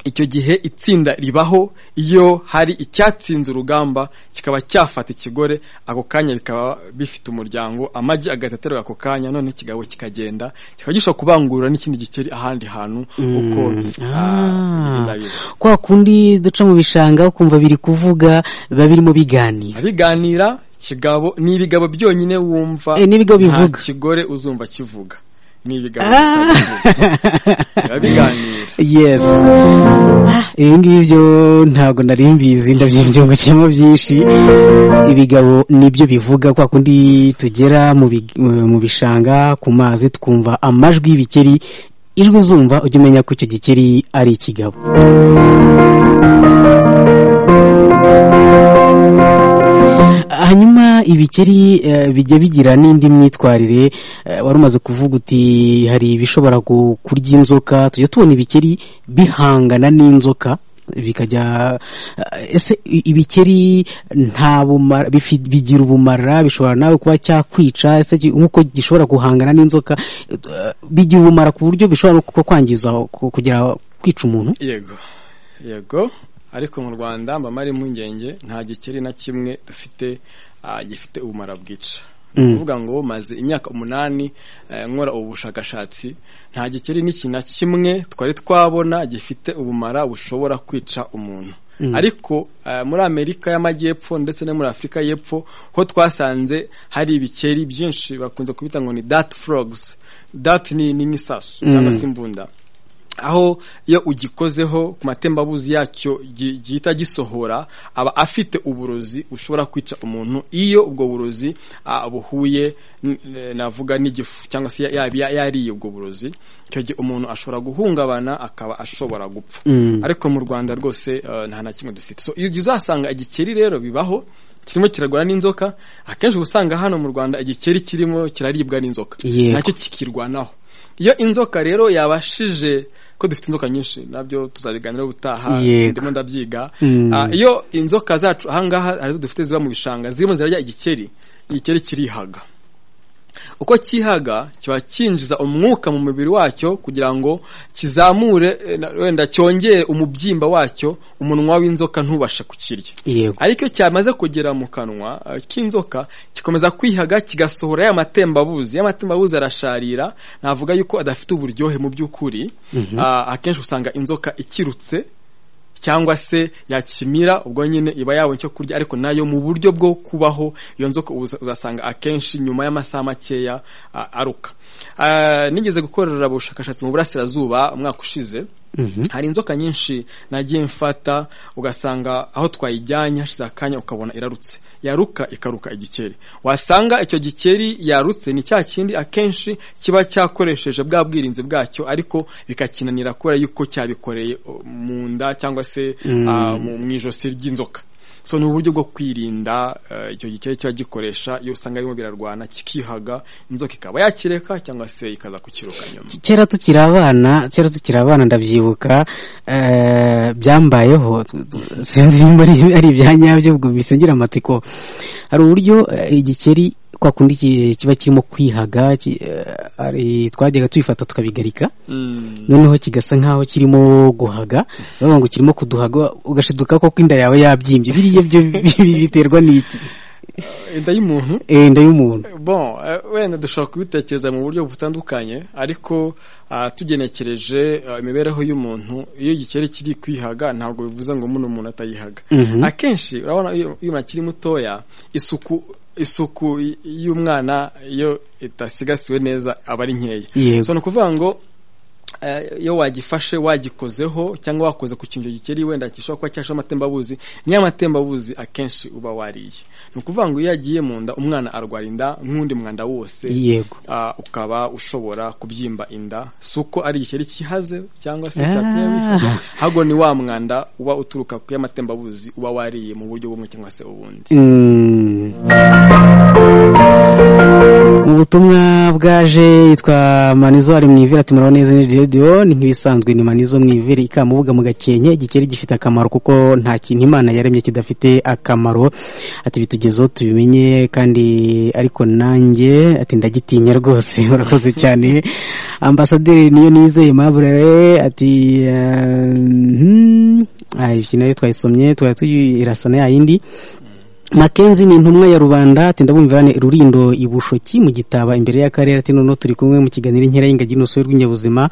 [SPEAKER 3] icyo gihe itsinda ribaho iyo hari icyatsinze urugamba kikaba cyafata ikigore ako kanya bikaba bifite umuryango amagi agahita aterwa ako kanya none ikigabo kikagenda kikaba gishobora kubangurura n'ikindi gikeri ahandi hantu uko
[SPEAKER 2] Ah.
[SPEAKER 3] ah, biba biri.
[SPEAKER 2] kwa kundi duca mu bishanga ukumva biri kuvuga biba birimo biganira
[SPEAKER 3] biganira kigabo ni ibigabo byonyine wumva
[SPEAKER 2] Eh, n'ibigo bivuga.
[SPEAKER 3] nta kigore uzumva kivuga ni ibigabo gusa bivuga biba biganira
[SPEAKER 2] yes Ah, ibi ngibi byo ntabwo nari mbizi ndabyumvungukiyemo byinshi ibigabo nibyo bivuga kwa kundi tugera mu big- mu bishanga ku mazi twumva amajwi y'ibikeri ijwi uzumva ujya umenya ko icyo gikeri ari ikigabo hanyuma ibikeri eh, bijya bigira n'indi myitwarire eh, wari umaze kuvuga uti hari ibishobora ku- kurya inzoka tujya tubona ibikeri bihangana n'inzoka bikajya eh, ese i- ibikeri nta bumara bifi- bigira ubumara bishobora nawe kuba cyakwica ese ki- nk'uko gishobora guhangana n'inzoka eh, bigira ubumara ku buryo bishobora no ku- kwangiza ku- kugera kwica umuntu
[SPEAKER 3] yego yego ariko mu rwanda mba mari impungenge nta gikeri na kimwe dufite ah, gifite ubumara bwica ni ukuvuga ngo maze imyaka umunani eh, nkora ubu bushakashatsi nta gikeri n'iki na kimwe twari twabona gifite ubumara bushobora kwica umuntu ariko eh, muri amerika y'amajyepfo ndetse no muri afurika y'epfo ho twasanze hari ibikeri byinshi bakunze kubita ngo ni dat frogs dat ni ni nk'isasu cyangwa se imbunda aho iyo ugikozeho ku matembabuzi yacyo gi- gihita gisohora aba afite uburozi bushobora kwica umuntu iyo ubwo burozi ah, buhuye n- eh, navuga n'igifu cyangwa se ya- ya- yariye ubwo burozi icyo gihe umuntu ashobora guhungabana akaba ashobora gupfa ariko mu rwanda rwose eh, nta na kimwe dufite so iyo ugiye uzasanga igikeri rero bibaho kirimo kiragura n'inzoka akenshi uba usanga hano mu rwanda igikeri kirimo kiraribwa n'inzoka
[SPEAKER 2] Yego.
[SPEAKER 3] nacyo kikirwanaho iyo inzoka rero yabashije ko dufite inzoka nyinshi nabyo tuzabiganiraho ubutaha
[SPEAKER 2] Yego.
[SPEAKER 3] ndimo ndabyiga
[SPEAKER 2] Mm.
[SPEAKER 3] Ah, iyo inzoka zacu ahangaha hari izo dufite ziba mu bishanga zirimo zirarya igikeri igikeri kirihaga uko cyihaga kiba cyinjiza umwuka mu mubiri wacyo kugira ngo kizamure eh, na- wenda cyongere umubyimba wacyo umunwa w'inzoka ntubashe kukirya
[SPEAKER 2] yego
[SPEAKER 3] ariko iyo cyamaze kugera mu kanwa eh, k'inzoka gikomeza kwihaga kigasohora ya matembabuzi ya matembabuzi arasharira navuga yuko adafite uburyohe mu by'ukuri Ah, akenshi usanga inzoka ikirutse cyangwa se yakimira ubwo nyine iba yabonye icyo kurya ariko nayo mu buryo bwo kubaho iyo nzoka uza- uzasanga akenshi nyuma y'amasaha makeya ah, aruka Ah, nigeze gukorera ubushakashatsi mu burasirazuba umwaka ushize hari inzoka nyinshi nagiye mfata ugasanga aho twayijyanye hashize akanya ukabona irarutse yaruka ikaruka igikeri wasanga icyo gikeri yarutse ni cya kindi akenshi kiba cyakoresheje bwa bwirinzi bwacyo ariko bikakinanira kubera yuko cyabikoreye o, mu nda cyangwa se ah, mu mu ijosi ry'inzoka so ni uburyo bwo kwirinda icyo gikeri kiba gikoresha iyo usanga birimo birarwana kikihaga inzoka ikaba yakireka cyangwa se ikaza kukiruka nyuma
[SPEAKER 2] kera tukiri abana kera tukiri abana ndabyibuka byambayeho sinzi nimba ari ibya nyabyo ubwo ngira amatsiko hari uburyo igikeri kwa kundi kiba kirimo kwihaga twajyaga tubifata tukabigarika noneho kigasa nk'aho kirimo guhaga bavuga ngo kirimo kuduhaga ugashiduka ko inda yawe yabyimbye biriya byo biterwa n'iki
[SPEAKER 3] inda y'umuntu
[SPEAKER 2] inda y'umuntu
[SPEAKER 3] bon wenda dushobora kubitekereza mu buryo butandukanye ariko tugenekereje imibereho y'umuntu iyo igikeri kiri kwihaga ntabwo bivuze ngo muno umuntu atayihaga akenshi urabona iyo umuntu akiri mutoya isuku isuku y'umwana iyo itasigasiwe neza aba ari nkeya so ni ukuvuga ngo iyo wagifashe wagikozeho cyangwa wakoze ku kintu gikeri wenda gishobora kuba cyashaho amatembabuzi niyo amatembabuzi akenshi uba wariye ni ukuvuga ngo iyo yagiye mu nda umwana arwara inda nk'undi mwanda wose ukaba ushobora kubyimba inda si uko ari igikeri kihaze cyangwa se cyateye ahubwo ni wa mwanda uba uturuka ku y'amatembabuzi uba wariye mu buryo bumwe cyangwa se ubundi
[SPEAKER 2] mu butumwa bwaje yitwa manizo ari mu ivira tumurabo neza ni radiyo ni nk'ibisanzwe ni manizo mu ivira ikamubuga mu gakenke igikeri gifite akamaro kuko nta kintu imana yaremye kidafite akamaro ati bitugezeho tubimenye kandi ariko nanjye ati ndagitinya rwose urakoze cyane ambasaderi niyo nizeye mabure ati iki nayo twayisomye twari tuyirasana yayindi makenzi ni intumwa ya rubanda ati ndabumvirane rurindo ibushoki mu gitaba imbere y'akarere ati noneho turi kumwe mu kiganiro inkera y'ingagi n'urusobe rw'inyabuzima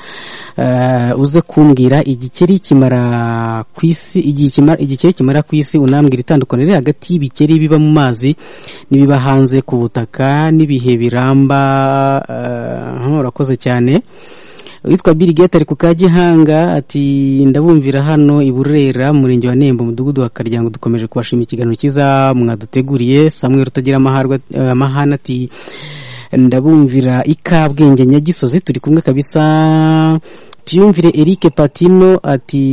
[SPEAKER 2] uze kumbwira igikeri kimara ku isi igikeri kimara ku isi unambwira itandukanye riri hagati y'ibikeri biba mu mazi n'ibiba hanze ku butaka n'ibihe biramba urakoze cyane witwa Bill Gates ari ku Kagihanga ati ndabumvira hano i Burera murenge wa Nembo mudugudu wa Karyango dukomeje kubashimira ikiganiro kiza mwaduteguriye Samuel Rutagira amaharwa amahana ati ndabumvira ikabwenge nyagisozi turi kumwe kabisa tuyumvire Eric Patino ati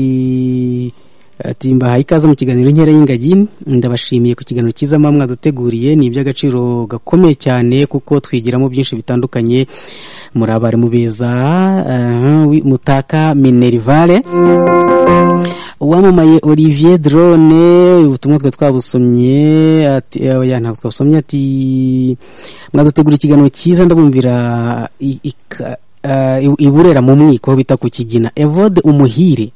[SPEAKER 2] ati mbahaye ikaze mu kiganiro nkera y'ingagi ndabashimiye ku kiganiro cyiza mpamwa duteguriye ni iby'agaciro gakomeye cyane kuko twigiramo byinshi bitandukanye muri abarimu beza mutaka minerivare uwamamaye olivier drone ubutumwa twe twabusomye ntabwo twabusomye ati mwadutegura ikiganiro cyiza ndabumvira iburera mu mwiko bita ku kigina evode umuhire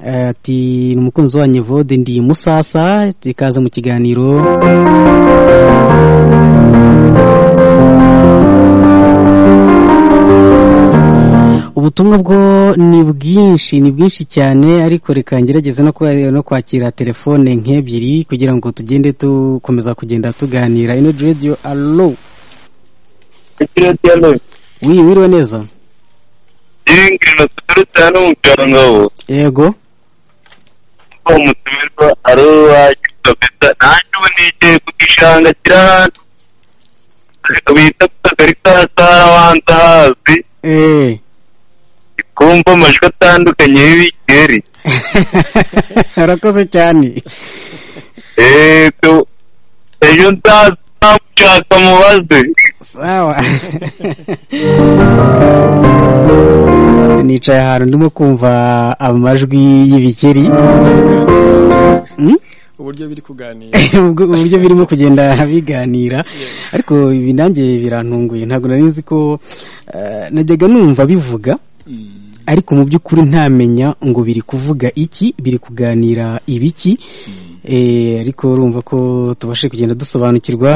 [SPEAKER 2] ati ni umukunzi wanyu vode ndi musasa ikaze mu kiganiro ubutumwa bwo ni bwinshi ni bwinshi cyane ariko reka ngerageze no kwakira telefone nk'ebyiri kugira ngo tugende dukomeza kugenda tuganira ino radiyo alo wiriwe wiriwe neza
[SPEAKER 4] ingano ziturutse hano mu cyangabo
[SPEAKER 2] yego
[SPEAKER 4] ko umutumirwa ari uwacu kabisa nanjye ubu nigiye ku gishanga kiri ahantu bita ku kagari ka sara ahantu hazi kumva amajwi atandukanye y'ibigeri
[SPEAKER 2] urakoze cyane
[SPEAKER 4] ejo nzamushaka mubaze
[SPEAKER 2] sawa nicaye ahantu ndimo kumva amajwi y'ibikeri
[SPEAKER 3] uburyo biri kuganira
[SPEAKER 2] uburyo birimo kugenda biganira ariko ibi nanjye birantunguye ntabwo nari nzi ko najyaga numva bivuga ariko mu by'ukuri ntamenya ngo biri kuvuga iki biri kuganira ibiki ariko urumva ko tubashe kugenda dusobanukirwa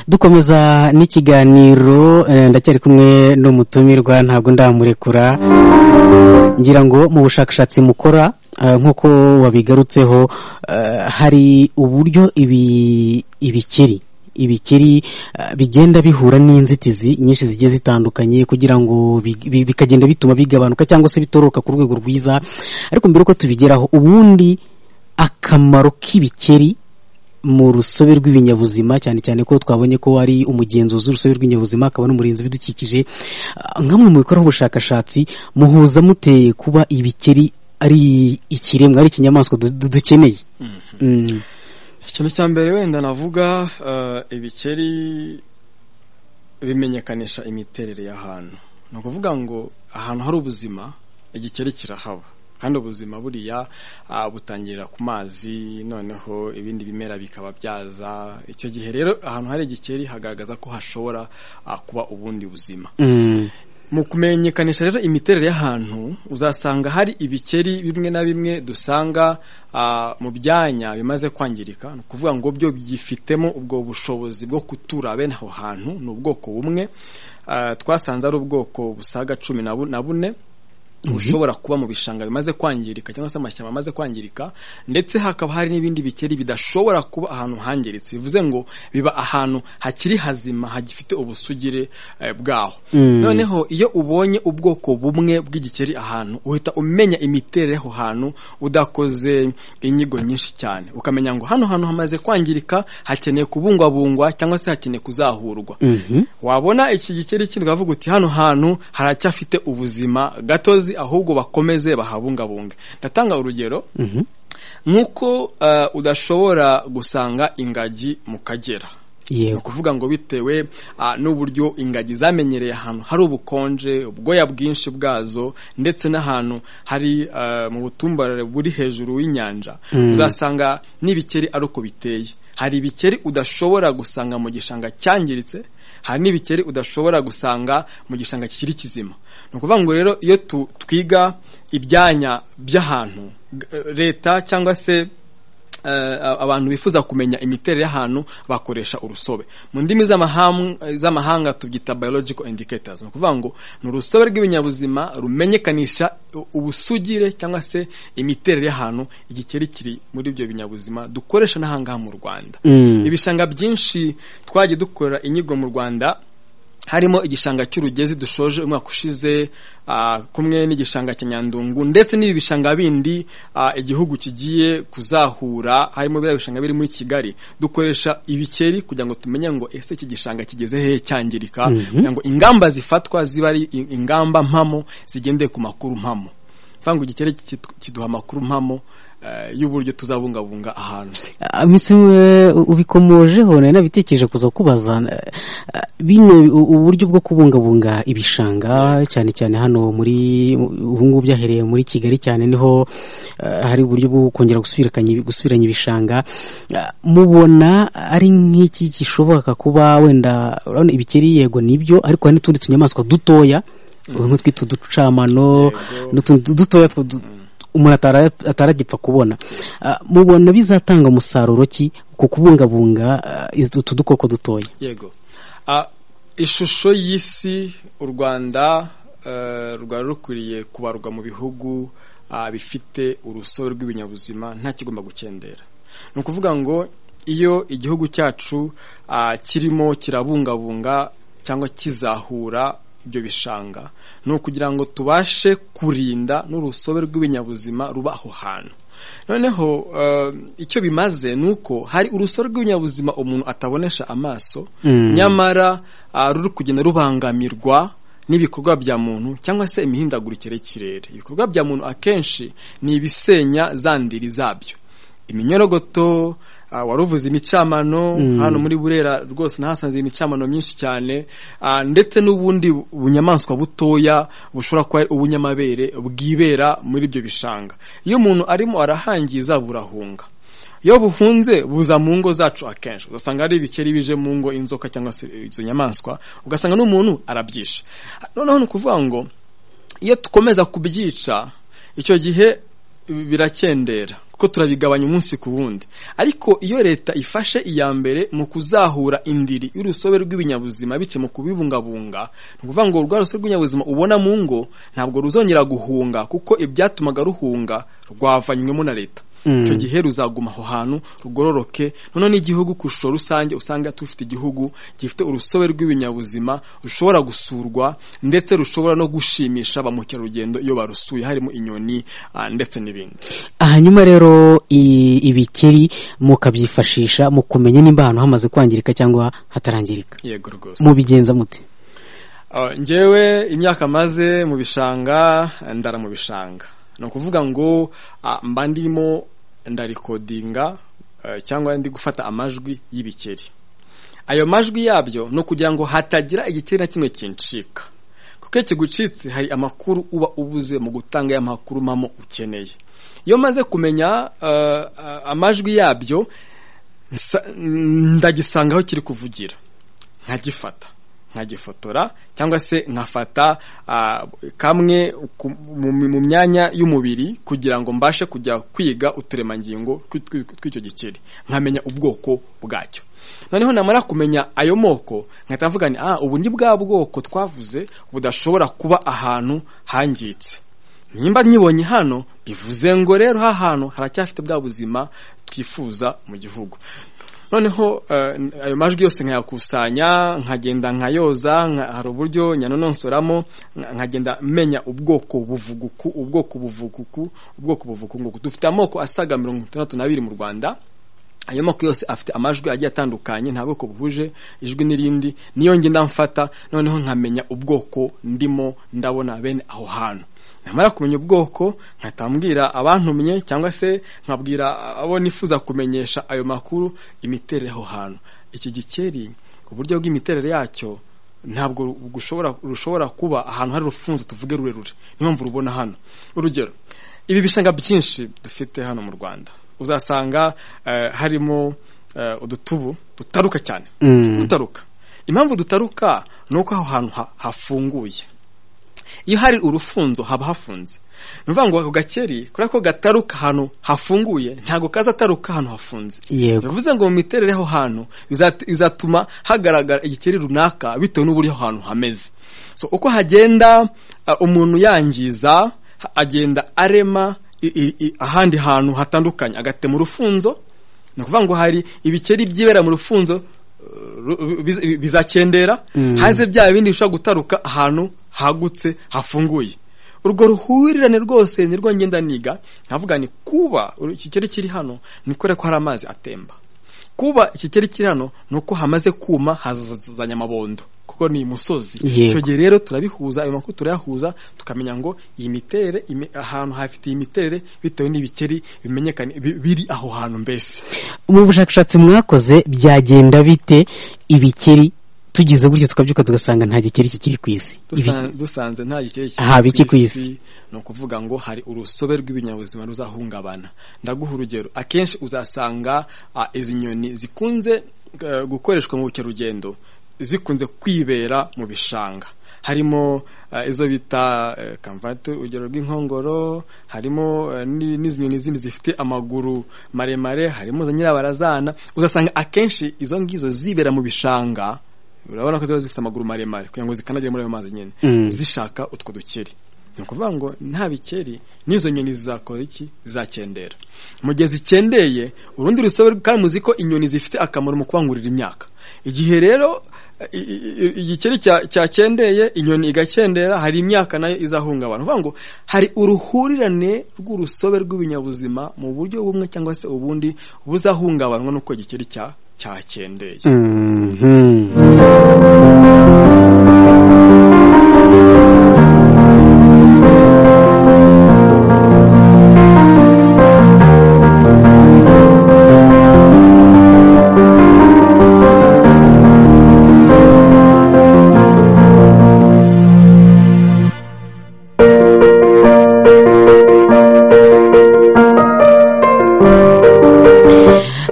[SPEAKER 2] dukomeza n'ikiganiro ndacyari kumwe n'umutumirwa ntabwo ndamurekura ngira ngo mu bushakashatsi mukora nk'uko wabigarutseho hari uburyo ibi ibikeri ibikeri bigenda bihura n'inzitizi nyinshi zigiye zitandukanye kugira ngo bikagenda bituma bigabanuka cyangwa se bitoroka ku rwego rwiza ariko mbere uko tubigeraho ubundi akamaro k'ibikeri mu rusobe rw'ibinyabuzima cyane cyane ko twabonye ko ari umugenzuzi w'urusobe rw'ibinyabuzima akaba n'umurinzi w'ibidukikije nk'amwe mu bikoraho ubushakashatsi muhuza muteye kuba ibikeri ari ikiremwa ari ikinyamaswa dukeneye
[SPEAKER 3] ikintu cya mbere wenda navuga ibikeri bimenyekanisha imiterere y'ahantu ni ukuvuga ngo ahantu hari ubuzima igikeri kirahaba kandi ubuzima buriya butangirira ku mazi noneho ibindi bimera bikaba byaza icyo gihe rero ahantu hari igikeri hagaragaza ko hashobora kuba ubundi buzima mu kumenyekanisha rero imiterere y'ahantu uzasanga hari ibikeri bimwe na bimwe dusanga mu byanya bimaze kwangirika ni ukuvuga ngo byo byifitemo ubwo bushobozi bwo kutura bene aho hantu ni ubwoko bumwe twasanze ari ubwoko busaga cumi na bune bushobora kuba mu bishanga bimaze kwangirika cyangwa se amashyamba amaze kwangirika ndetse hakaba hari n'ibindi bikeri bidashobora kuba ahantu hangiritse bivuze ngo biba ahantu hakiri hazima hagifite ubusugire bwaho noneho iyo ubonye ubwoko bumwe bw'igikeri ahantu uhita umenya imiterere aho hantu udakoze inyigo nyinshi cyane ukamenya ngo hano hantu hamaze kwangirika hakeneye kubungwabungwa cyangwa se hakeneye kuzahurwa wabona iki gikeri kindi ukavuga uti hano hantu haracyafite ubuzima gatozi ahubwo bakomeze bahabungabunge ndatanga urugero nk'uko udashobora gusanga ingagi mu kagera ni ukuvuga ngo bitewe n'uburyo ingagi zamenyereye ahantu hari ubukonje ubwoya bwinshi bwazo ndetse n'ahantu hari mu butumbarare buri hejuru y'inyanja uzasanga n'ibikeri ari uko biteye hari ibikeri udashobora gusanga mu gishanga cyangiritse hari n'ibikeri udashobora gusanga mu gishanga kikiri kizima ni ukuvuga ngo rero iyo twiga ibyanya by'ahantu leta cyangwa se abantu bifuza kumenya imiterere y'ahantu bakoresha urusobe mu ndimi z'amahanga tubyita biological indicators ni ukuvuga ngo ni urusobe rw'ibinyabuzima rumenyekanisha ubusugire cyangwa se imiterere y'ahantu igikeri kiri muri ibyo binyabuzima dukoresha n'ahangaha mu rwanda ibishanga byinshi twagiye dukorera inyigo mu rwanda harimo igishanga cy'urugezi dushoje umwaka ushize kumwe n'igishanga cya nyandungu ndetse n'ibi bishanga bindi igihugu kigiye kuzahura harimo biriya bishanga biri muri kigali dukoresha ibikeri kugira ngo tumenye ngo ese iki gishanga kigeze hehe cyangirika kugira ngo ingamba zifatwa ziba ari ingamba mpamo zigendeye ku makuru mpamo ngo igikeri kiduha amakuru mpamo y'uburyo tuzabungabunga ahantu
[SPEAKER 2] minsi ubikomojeho nari nabitekereje kuza kubaza bino uburyo bwo kubungabunga ibishanga cyane cyane hano muri ubu ngubu byahereye muri kigali cyane niho hari uburyo bwo kongera gusubiranya ibishanga mubona ari nk'iki gishobora kuba wenda urabona ibikeri yego nibyo ariko hari n'utundi tunyamaswa dutoya nk'utwita uducamano n'utundi dutoya umuntu ataragipfa kubona mubona bizatanga umusaruro ki ku kubungabunga utu dukoko dutoya
[SPEAKER 3] yego ishusho y'isi u rwanda rwari rukwiriye kubarwa mu bihugu bifite urusobe rw'ibinyabuzima nta kigomba gukendera ni ukuvuga ngo iyo igihugu cyacu kirimo kirabungabunga cyangwa kizahura ibyo bishanga ni ukugira ngo tubashe kurinda n'urusobe rw'ibinyabuzima ruba aho hantu noneho icyo bimaze ni uko hari urusobe rw'ibinyabuzima umuntu atabonesha amaso nyamara ruri kugenda rubangamirwa n'ibikorwa bya muntu cyangwa se imihindagurikire y'ikirere ibikorwa bya muntu akenshi ni ibisenya za ndiri zabyo iminyorogoto waruvuze imicamano hano muri burera rwose nahasanze imicamano myinshi cyane ndetse n'ubundi bunyamaswa butoya bushobora kuba ubunyamabere bwibera muri ibyo bishanga iyo umuntu arimo arahangiza burahunga iyo buhunze buza mu ngo zacu akenshi ugasanga hari ibikeri bije mu ngo inzoka cyangwa se izo nyamaswa ugasanga n'umuntu arabyisha noneho ni ukuvuga ngo iyo dukomeza kubyica icyo gihe birakendera kuko turabigabanya umunsi ku wundi ariko iyo leta ifashe iya mbere mu kuzahura indiri y'urusobe rw'ibinyabuzima bice mu kubibungabunga ni ukuvuga ngo urwa rusobe rw'ibinyabuzima ubona mu ngo ntabwo ruzongera guhunga kuko ibyatumaga ruhunga rwavanywemo na leta icyo gihe ruzaguma aho hantu rugororoke noneho n'igihugu ku ishusho rusange usanga dufite igihugu gifite urusobe rw'ibinyabuzima rushobora gusurwa ndetse rushobora no gushimisha ba mukerarugendo iyo barusuye harimo inyoni ndetse n'ibindi
[SPEAKER 2] hanyuma rero ibikeri mukabyifashisha mu kumenya nimba ahantu hamaze kwangirika cyangwa hatarangirika
[SPEAKER 3] yego rwose
[SPEAKER 2] mubigenza muti
[SPEAKER 3] ngewe imyaka maze mu bishanga ndara mu bishanga ni ukuvuga ngo mba ndimo ndarikodinga cyangwa ndi gufata amajwi y'ibikeri ayo majwi yabyo ni ukugira ngo hatagira igikeri na kimwe kincika kuko iyo kigucitse hari amakuru uba ubuze mu gutanga ya makuru mpamo ukeneye iyo maze kumenya amajwi yabyo ndagisanga aho kiri kuvugira nkagifata nkagifotora cyangwa se nkafata kamwe mu myanya y'umubiri kugira ngo mbashe kujya kwiga uturemangingo tw'icyo gikeri nkamenya ubwoko bwacyo noneho namara kumenya ayo moko nkahita mvuga ni aha ubu ni bwa bwoko twavuze budashobora kuba ahantu hangiritse nimba nkibonye hano bivuze ngo rero aha hantu haracyafite bwa buzima twifuza mu gihugu noneho ayo majwi yose nkayakusanya nkagenda nkayoza hari uburyo nyanononsoramo nkagenda menya ubwoko buvuguku ubwoko buvuguku ubwoko buvuguku dufite amoko asaga mirongo itandatu n'abiri mu rwanda ayo moko yose afite amajwi agiye atandukanye nta bwoko buhuje ijwi n'irindi niyo ngenda mfata noneho nkamenya ubwoko ndimo ndabona bene aho hantu namara kumenya ubwoko nkatambwira abantumye cyangwa se nkabwira abo nifuza kumenyesha ayo makuru imiterere aho hantu iki gikeri uburyo bw'imiterere yacyo ntabwo rushobora kuba ahantu hari urufunzo tuvuge rurerure niyo mpamvu rubona hano urugero ibi bishanga byinshi dufite hano mu rwanda uzasanga harimo udutubu dutaruka cyane dutaruka impamvu dutaruka ni uko aho hantu hafunguye iyo hari urufunzo haba hafunze ni ukuvuga ngo ako gakeri kubera ko gataruka ahantu hafunguye ntabwo kaza ataruka ahantu hafunze bivuze ngo mu miterere aho hantu bizatuma hagaragara igikeri runaka bitewe n'uburyo aho hantu hameze so uko hagenda umuntu yangiza agenda arema ahandi hantu hatandukanye agatema urufunzo ni ukuvuga ngo hari ibikeri byibera mu rufunzo bizakendera hanze bya bindi bishobora gutaruka ahantu hagutse hafunguye urwo ruhurirane rwose nirwo ngenda niga nkavuga ni kuba ikikeri kiri hano ni kubera ko hari amazi atemba kuba ikikeri kiri hano ni uko hamaze kuma hazazanye amabondo kuko ni umusozi icyo gihe rero turabihuza ayo makuru turayahuza tukamenya ngo iyi miterere ahantu hafite iyi miterere bitewe n'ibikeri bimenyekane biri aho hantu mbese
[SPEAKER 2] mu bushakashatsi mwakoze byagenda bite ibikeri tugize gutya tukabyuka tugasanga nta gikeri kikiri ku isi
[SPEAKER 3] dusanze nta gikeri
[SPEAKER 2] kikiri ku isi
[SPEAKER 3] ni ukuvuga ngo hari urusobe rw'ibinyabuzima ruzahungabana ndaguha urugero akenshi uzasanga izi nyoni zikunze gukoreshwa mu bukerarugendo zikunze kwibera mu bishanga harimo izo bita kamvati urugero rw'inkongoro harimo n'izi nyoni zindi zifite amaguru maremare harimo za nyirabarazana uzasanga akenshi izo ngizo zibera mu bishanga urabona ko ziba zifite amaguru maremare kugira ngo zikanagere muri ayo mazi nyine zishaka utwo dukeri ni ukuvuga ngo nta bikeri n'izo nyoni zizakora iki zizakendera mu gihe zikendeye urundi rusobe kandi muzi ko inyoni zifite akamaro mu kubangurira imyaka igihe rero igikeri cyakendeye inyoni igakendera hari imyaka nayo izahungabana uvuga ngo hari uruhurirane rw'urusobe rw'ibinyabuzima mu buryo bumwe cyangwa se ubundi buzahungabanwa n'uko igikeri cyakendeye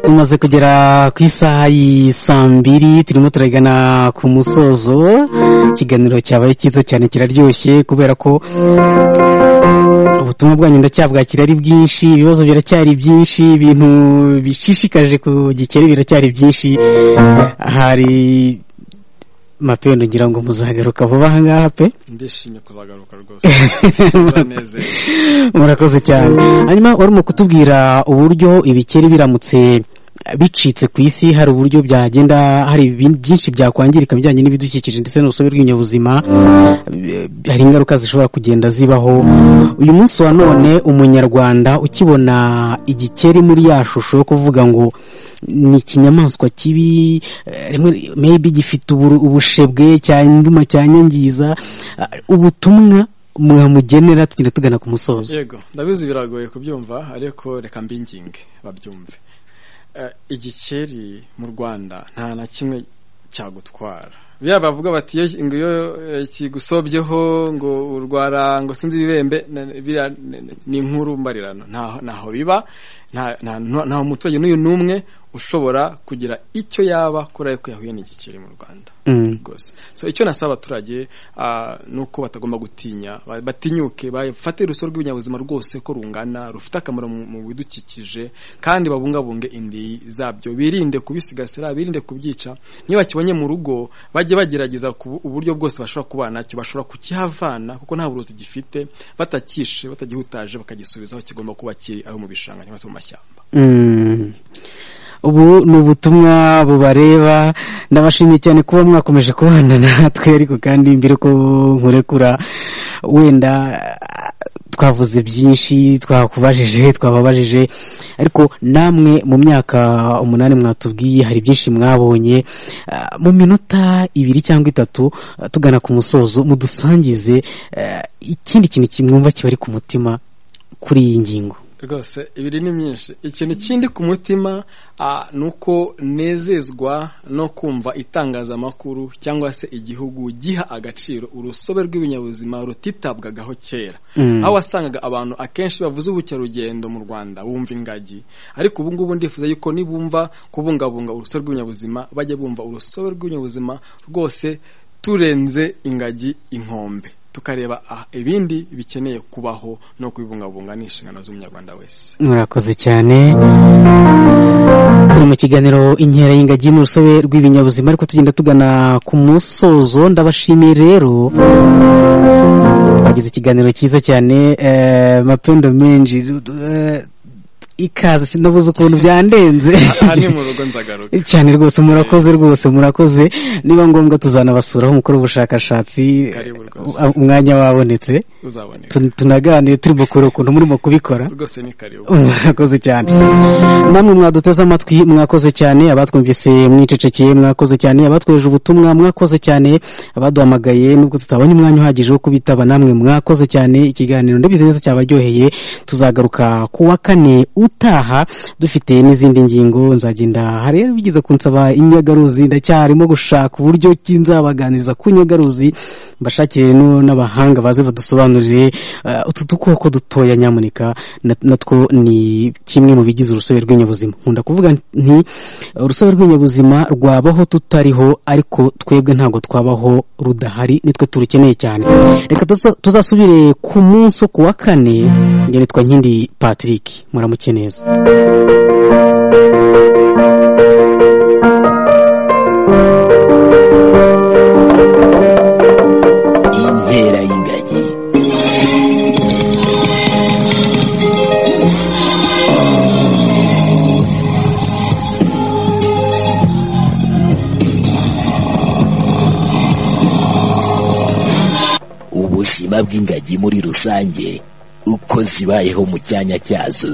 [SPEAKER 2] tumaze kugera ku isaha y'isambiri turimo turagana ku musozo ikiganiro cyabaye cyiza cyane kiraryoshye kubera ko ubutumwa bwanyu ndacyabwakira ari bwinshi ibibazo biracyari byinshi ibintu bishishikaje ku gikeri biracyari byinshi hari mapendo ngira ngo muzagaruka vuba aha ngaha pe
[SPEAKER 3] ndishimye kuzagaruka rwose uranezerwa
[SPEAKER 2] murakoze cyane hanyuma urimo kutubwira uburyo ibikeri biramutse bicitse ku isi hari uburyo byagenda hari ibintu byinshi byakwangirika mu bijyanye n'ibidukikije ndetse n'urusobe rw'ibinyabuzima hari ingaruka zishobora kugenda zibaho uyu munsi wa none umunyarwanda ukibona igikeri muri ya shusho yo kuvuga ngo ni ikinyamaswa kibi eh, rimwe maybe gifite uburu- ubushebwe cyanduma cyanyangiza Ah, ubutumwa mwamugenera tugira tugana ku musozo
[SPEAKER 3] yego ndabizi biragoye kubyumva ariko reka mbinginge babyumve Eh, igikeri mu rwanda nta na kimwe cyagutwara biya bavuga bati "Ye, ngo iyo eh, kigusobyeho ngo urwara ngo sinzi ibibembe na- biriya ni- ni- ni inkuru mbarirano ntaho ntaho biba nta nta- nta muturage n'uyu n'umwe ushobora kugira icyo yaba kuri ayo ko yahuye n'igikeri mu rwanda
[SPEAKER 2] Mm.
[SPEAKER 3] rwose so icyo nasaba abaturage ah, ni uko batagomba gutinya ba- batinyuke bafate urusobe rw'ibinyabuzima rwose ko rungana rufite akamaro mu mu bidukikije kandi babungabunge indi zabyo birinde kubisigasira birinde kubyica niyo bakibonye mu rugo bajye bagerageza ku- uburyo bwose bashobora kuba nacyo bashobora kukihavana kuko nta burozi gifite batakishe batagihutaje bakagisubiza aho kigomba kuba kiri aho mu bishanga cyangwa se mu mashyamba
[SPEAKER 2] Mm. ubu ni ubutumwa bubareba ndabashimiye cyane kuba mwakomeje kubana natwe ariko kandi mbere ko nkurekura wenda ah, twavuze byinshi twakubajije twababajije ariko namwe mu myaka umunani mwatubwiye hari byinshi mwabonye Ah, mu minota ibiri cyangwa itatu ah, tugana ku musozo mudusangize ah, ikindi kintu kimwumva kibari ku mutima kuri iyi ngingo
[SPEAKER 3] rwose ibiri ni myinshi ikintu kindi ku mutima ah, ni uko nezezwa no kumva itangazamakuru cyangwa se igihugu giha agaciro urusobe rw'ibinyabuzima rutitabwagaho kera aho wasangaga abantu akenshi bavuze ubukerarugendo mu rwanda bumva ingagi ariko ubu ngubu ndifuza yuko nibumva kubungabunga urusobe rw'ibinyabuzima bajya bumva urusobe rw'ibinyabuzima rwose turenze ingagi inkombe tukareba ah, ibindi bikeneye kubaho no kubibungabunga ni inshingano z'umunyarwanda wese
[SPEAKER 2] murakoze cyane turi mu kiganiro inkera y'ingagi n'urusobe rw'ibinyabuzima ariko tugenda tugana ku musozo ndabashimiye rero twagize ikiganiro cyiza cyane eh, mapendo menshi eh, ikaze sinabuze ukuntu byandenze
[SPEAKER 3] aha ni mu rugo nzagaruka
[SPEAKER 2] cyane rwose murakoze rwose murakoze niba ngombwa tuzanabasuraho mukora ubushakashatsi
[SPEAKER 3] Karibu rwose.
[SPEAKER 2] uh, umwanya wabonetse
[SPEAKER 3] uzaboneka
[SPEAKER 2] Tun- tunaganiye turimo kureba ukuntu murimo kubikora
[SPEAKER 3] rwose ni karibu
[SPEAKER 2] mwakoze cyane namwe mwaduteze amatwi mwakoze cyane abatwumvise mwicecekeye mwakoze cyane abatweje ubutumwa mwakoze cyane abaduhamagaye nubwo tutabonye umwanya uhagije wo kubitaba namwe mwakoze cyane ikiganiro ndabizi neza cyabaryoheye tuzagaruka ku wa kane utaha dufite n'izindi ngingo nzagenda hari rero bigeze kunsaba inyagaruzi ndacyarimo gushaka uburyo ki nzabaganiriza ku nyagaruzi mbashakire no- n'abahanga baze badusobanurire eh, utu dukoko dutoya nyamuneka na- natwo ni kimwe mu bigize urusobe rw'ibinyabuzima nkunda kuvuga nti urusobe rw'ibinyabuzima rwabaho tutariho ariko twebwe ntabwo twabaho rudahari nitwe turukeneye cyane reka tuza- tuzasubire ku munsi wo ku wa kane njye nitwa nkindi patrick muramuke neza
[SPEAKER 1] inkera y'ingagi ubuzima bw'ingagi muri rusange uko zibayeho mu cyanya cyazo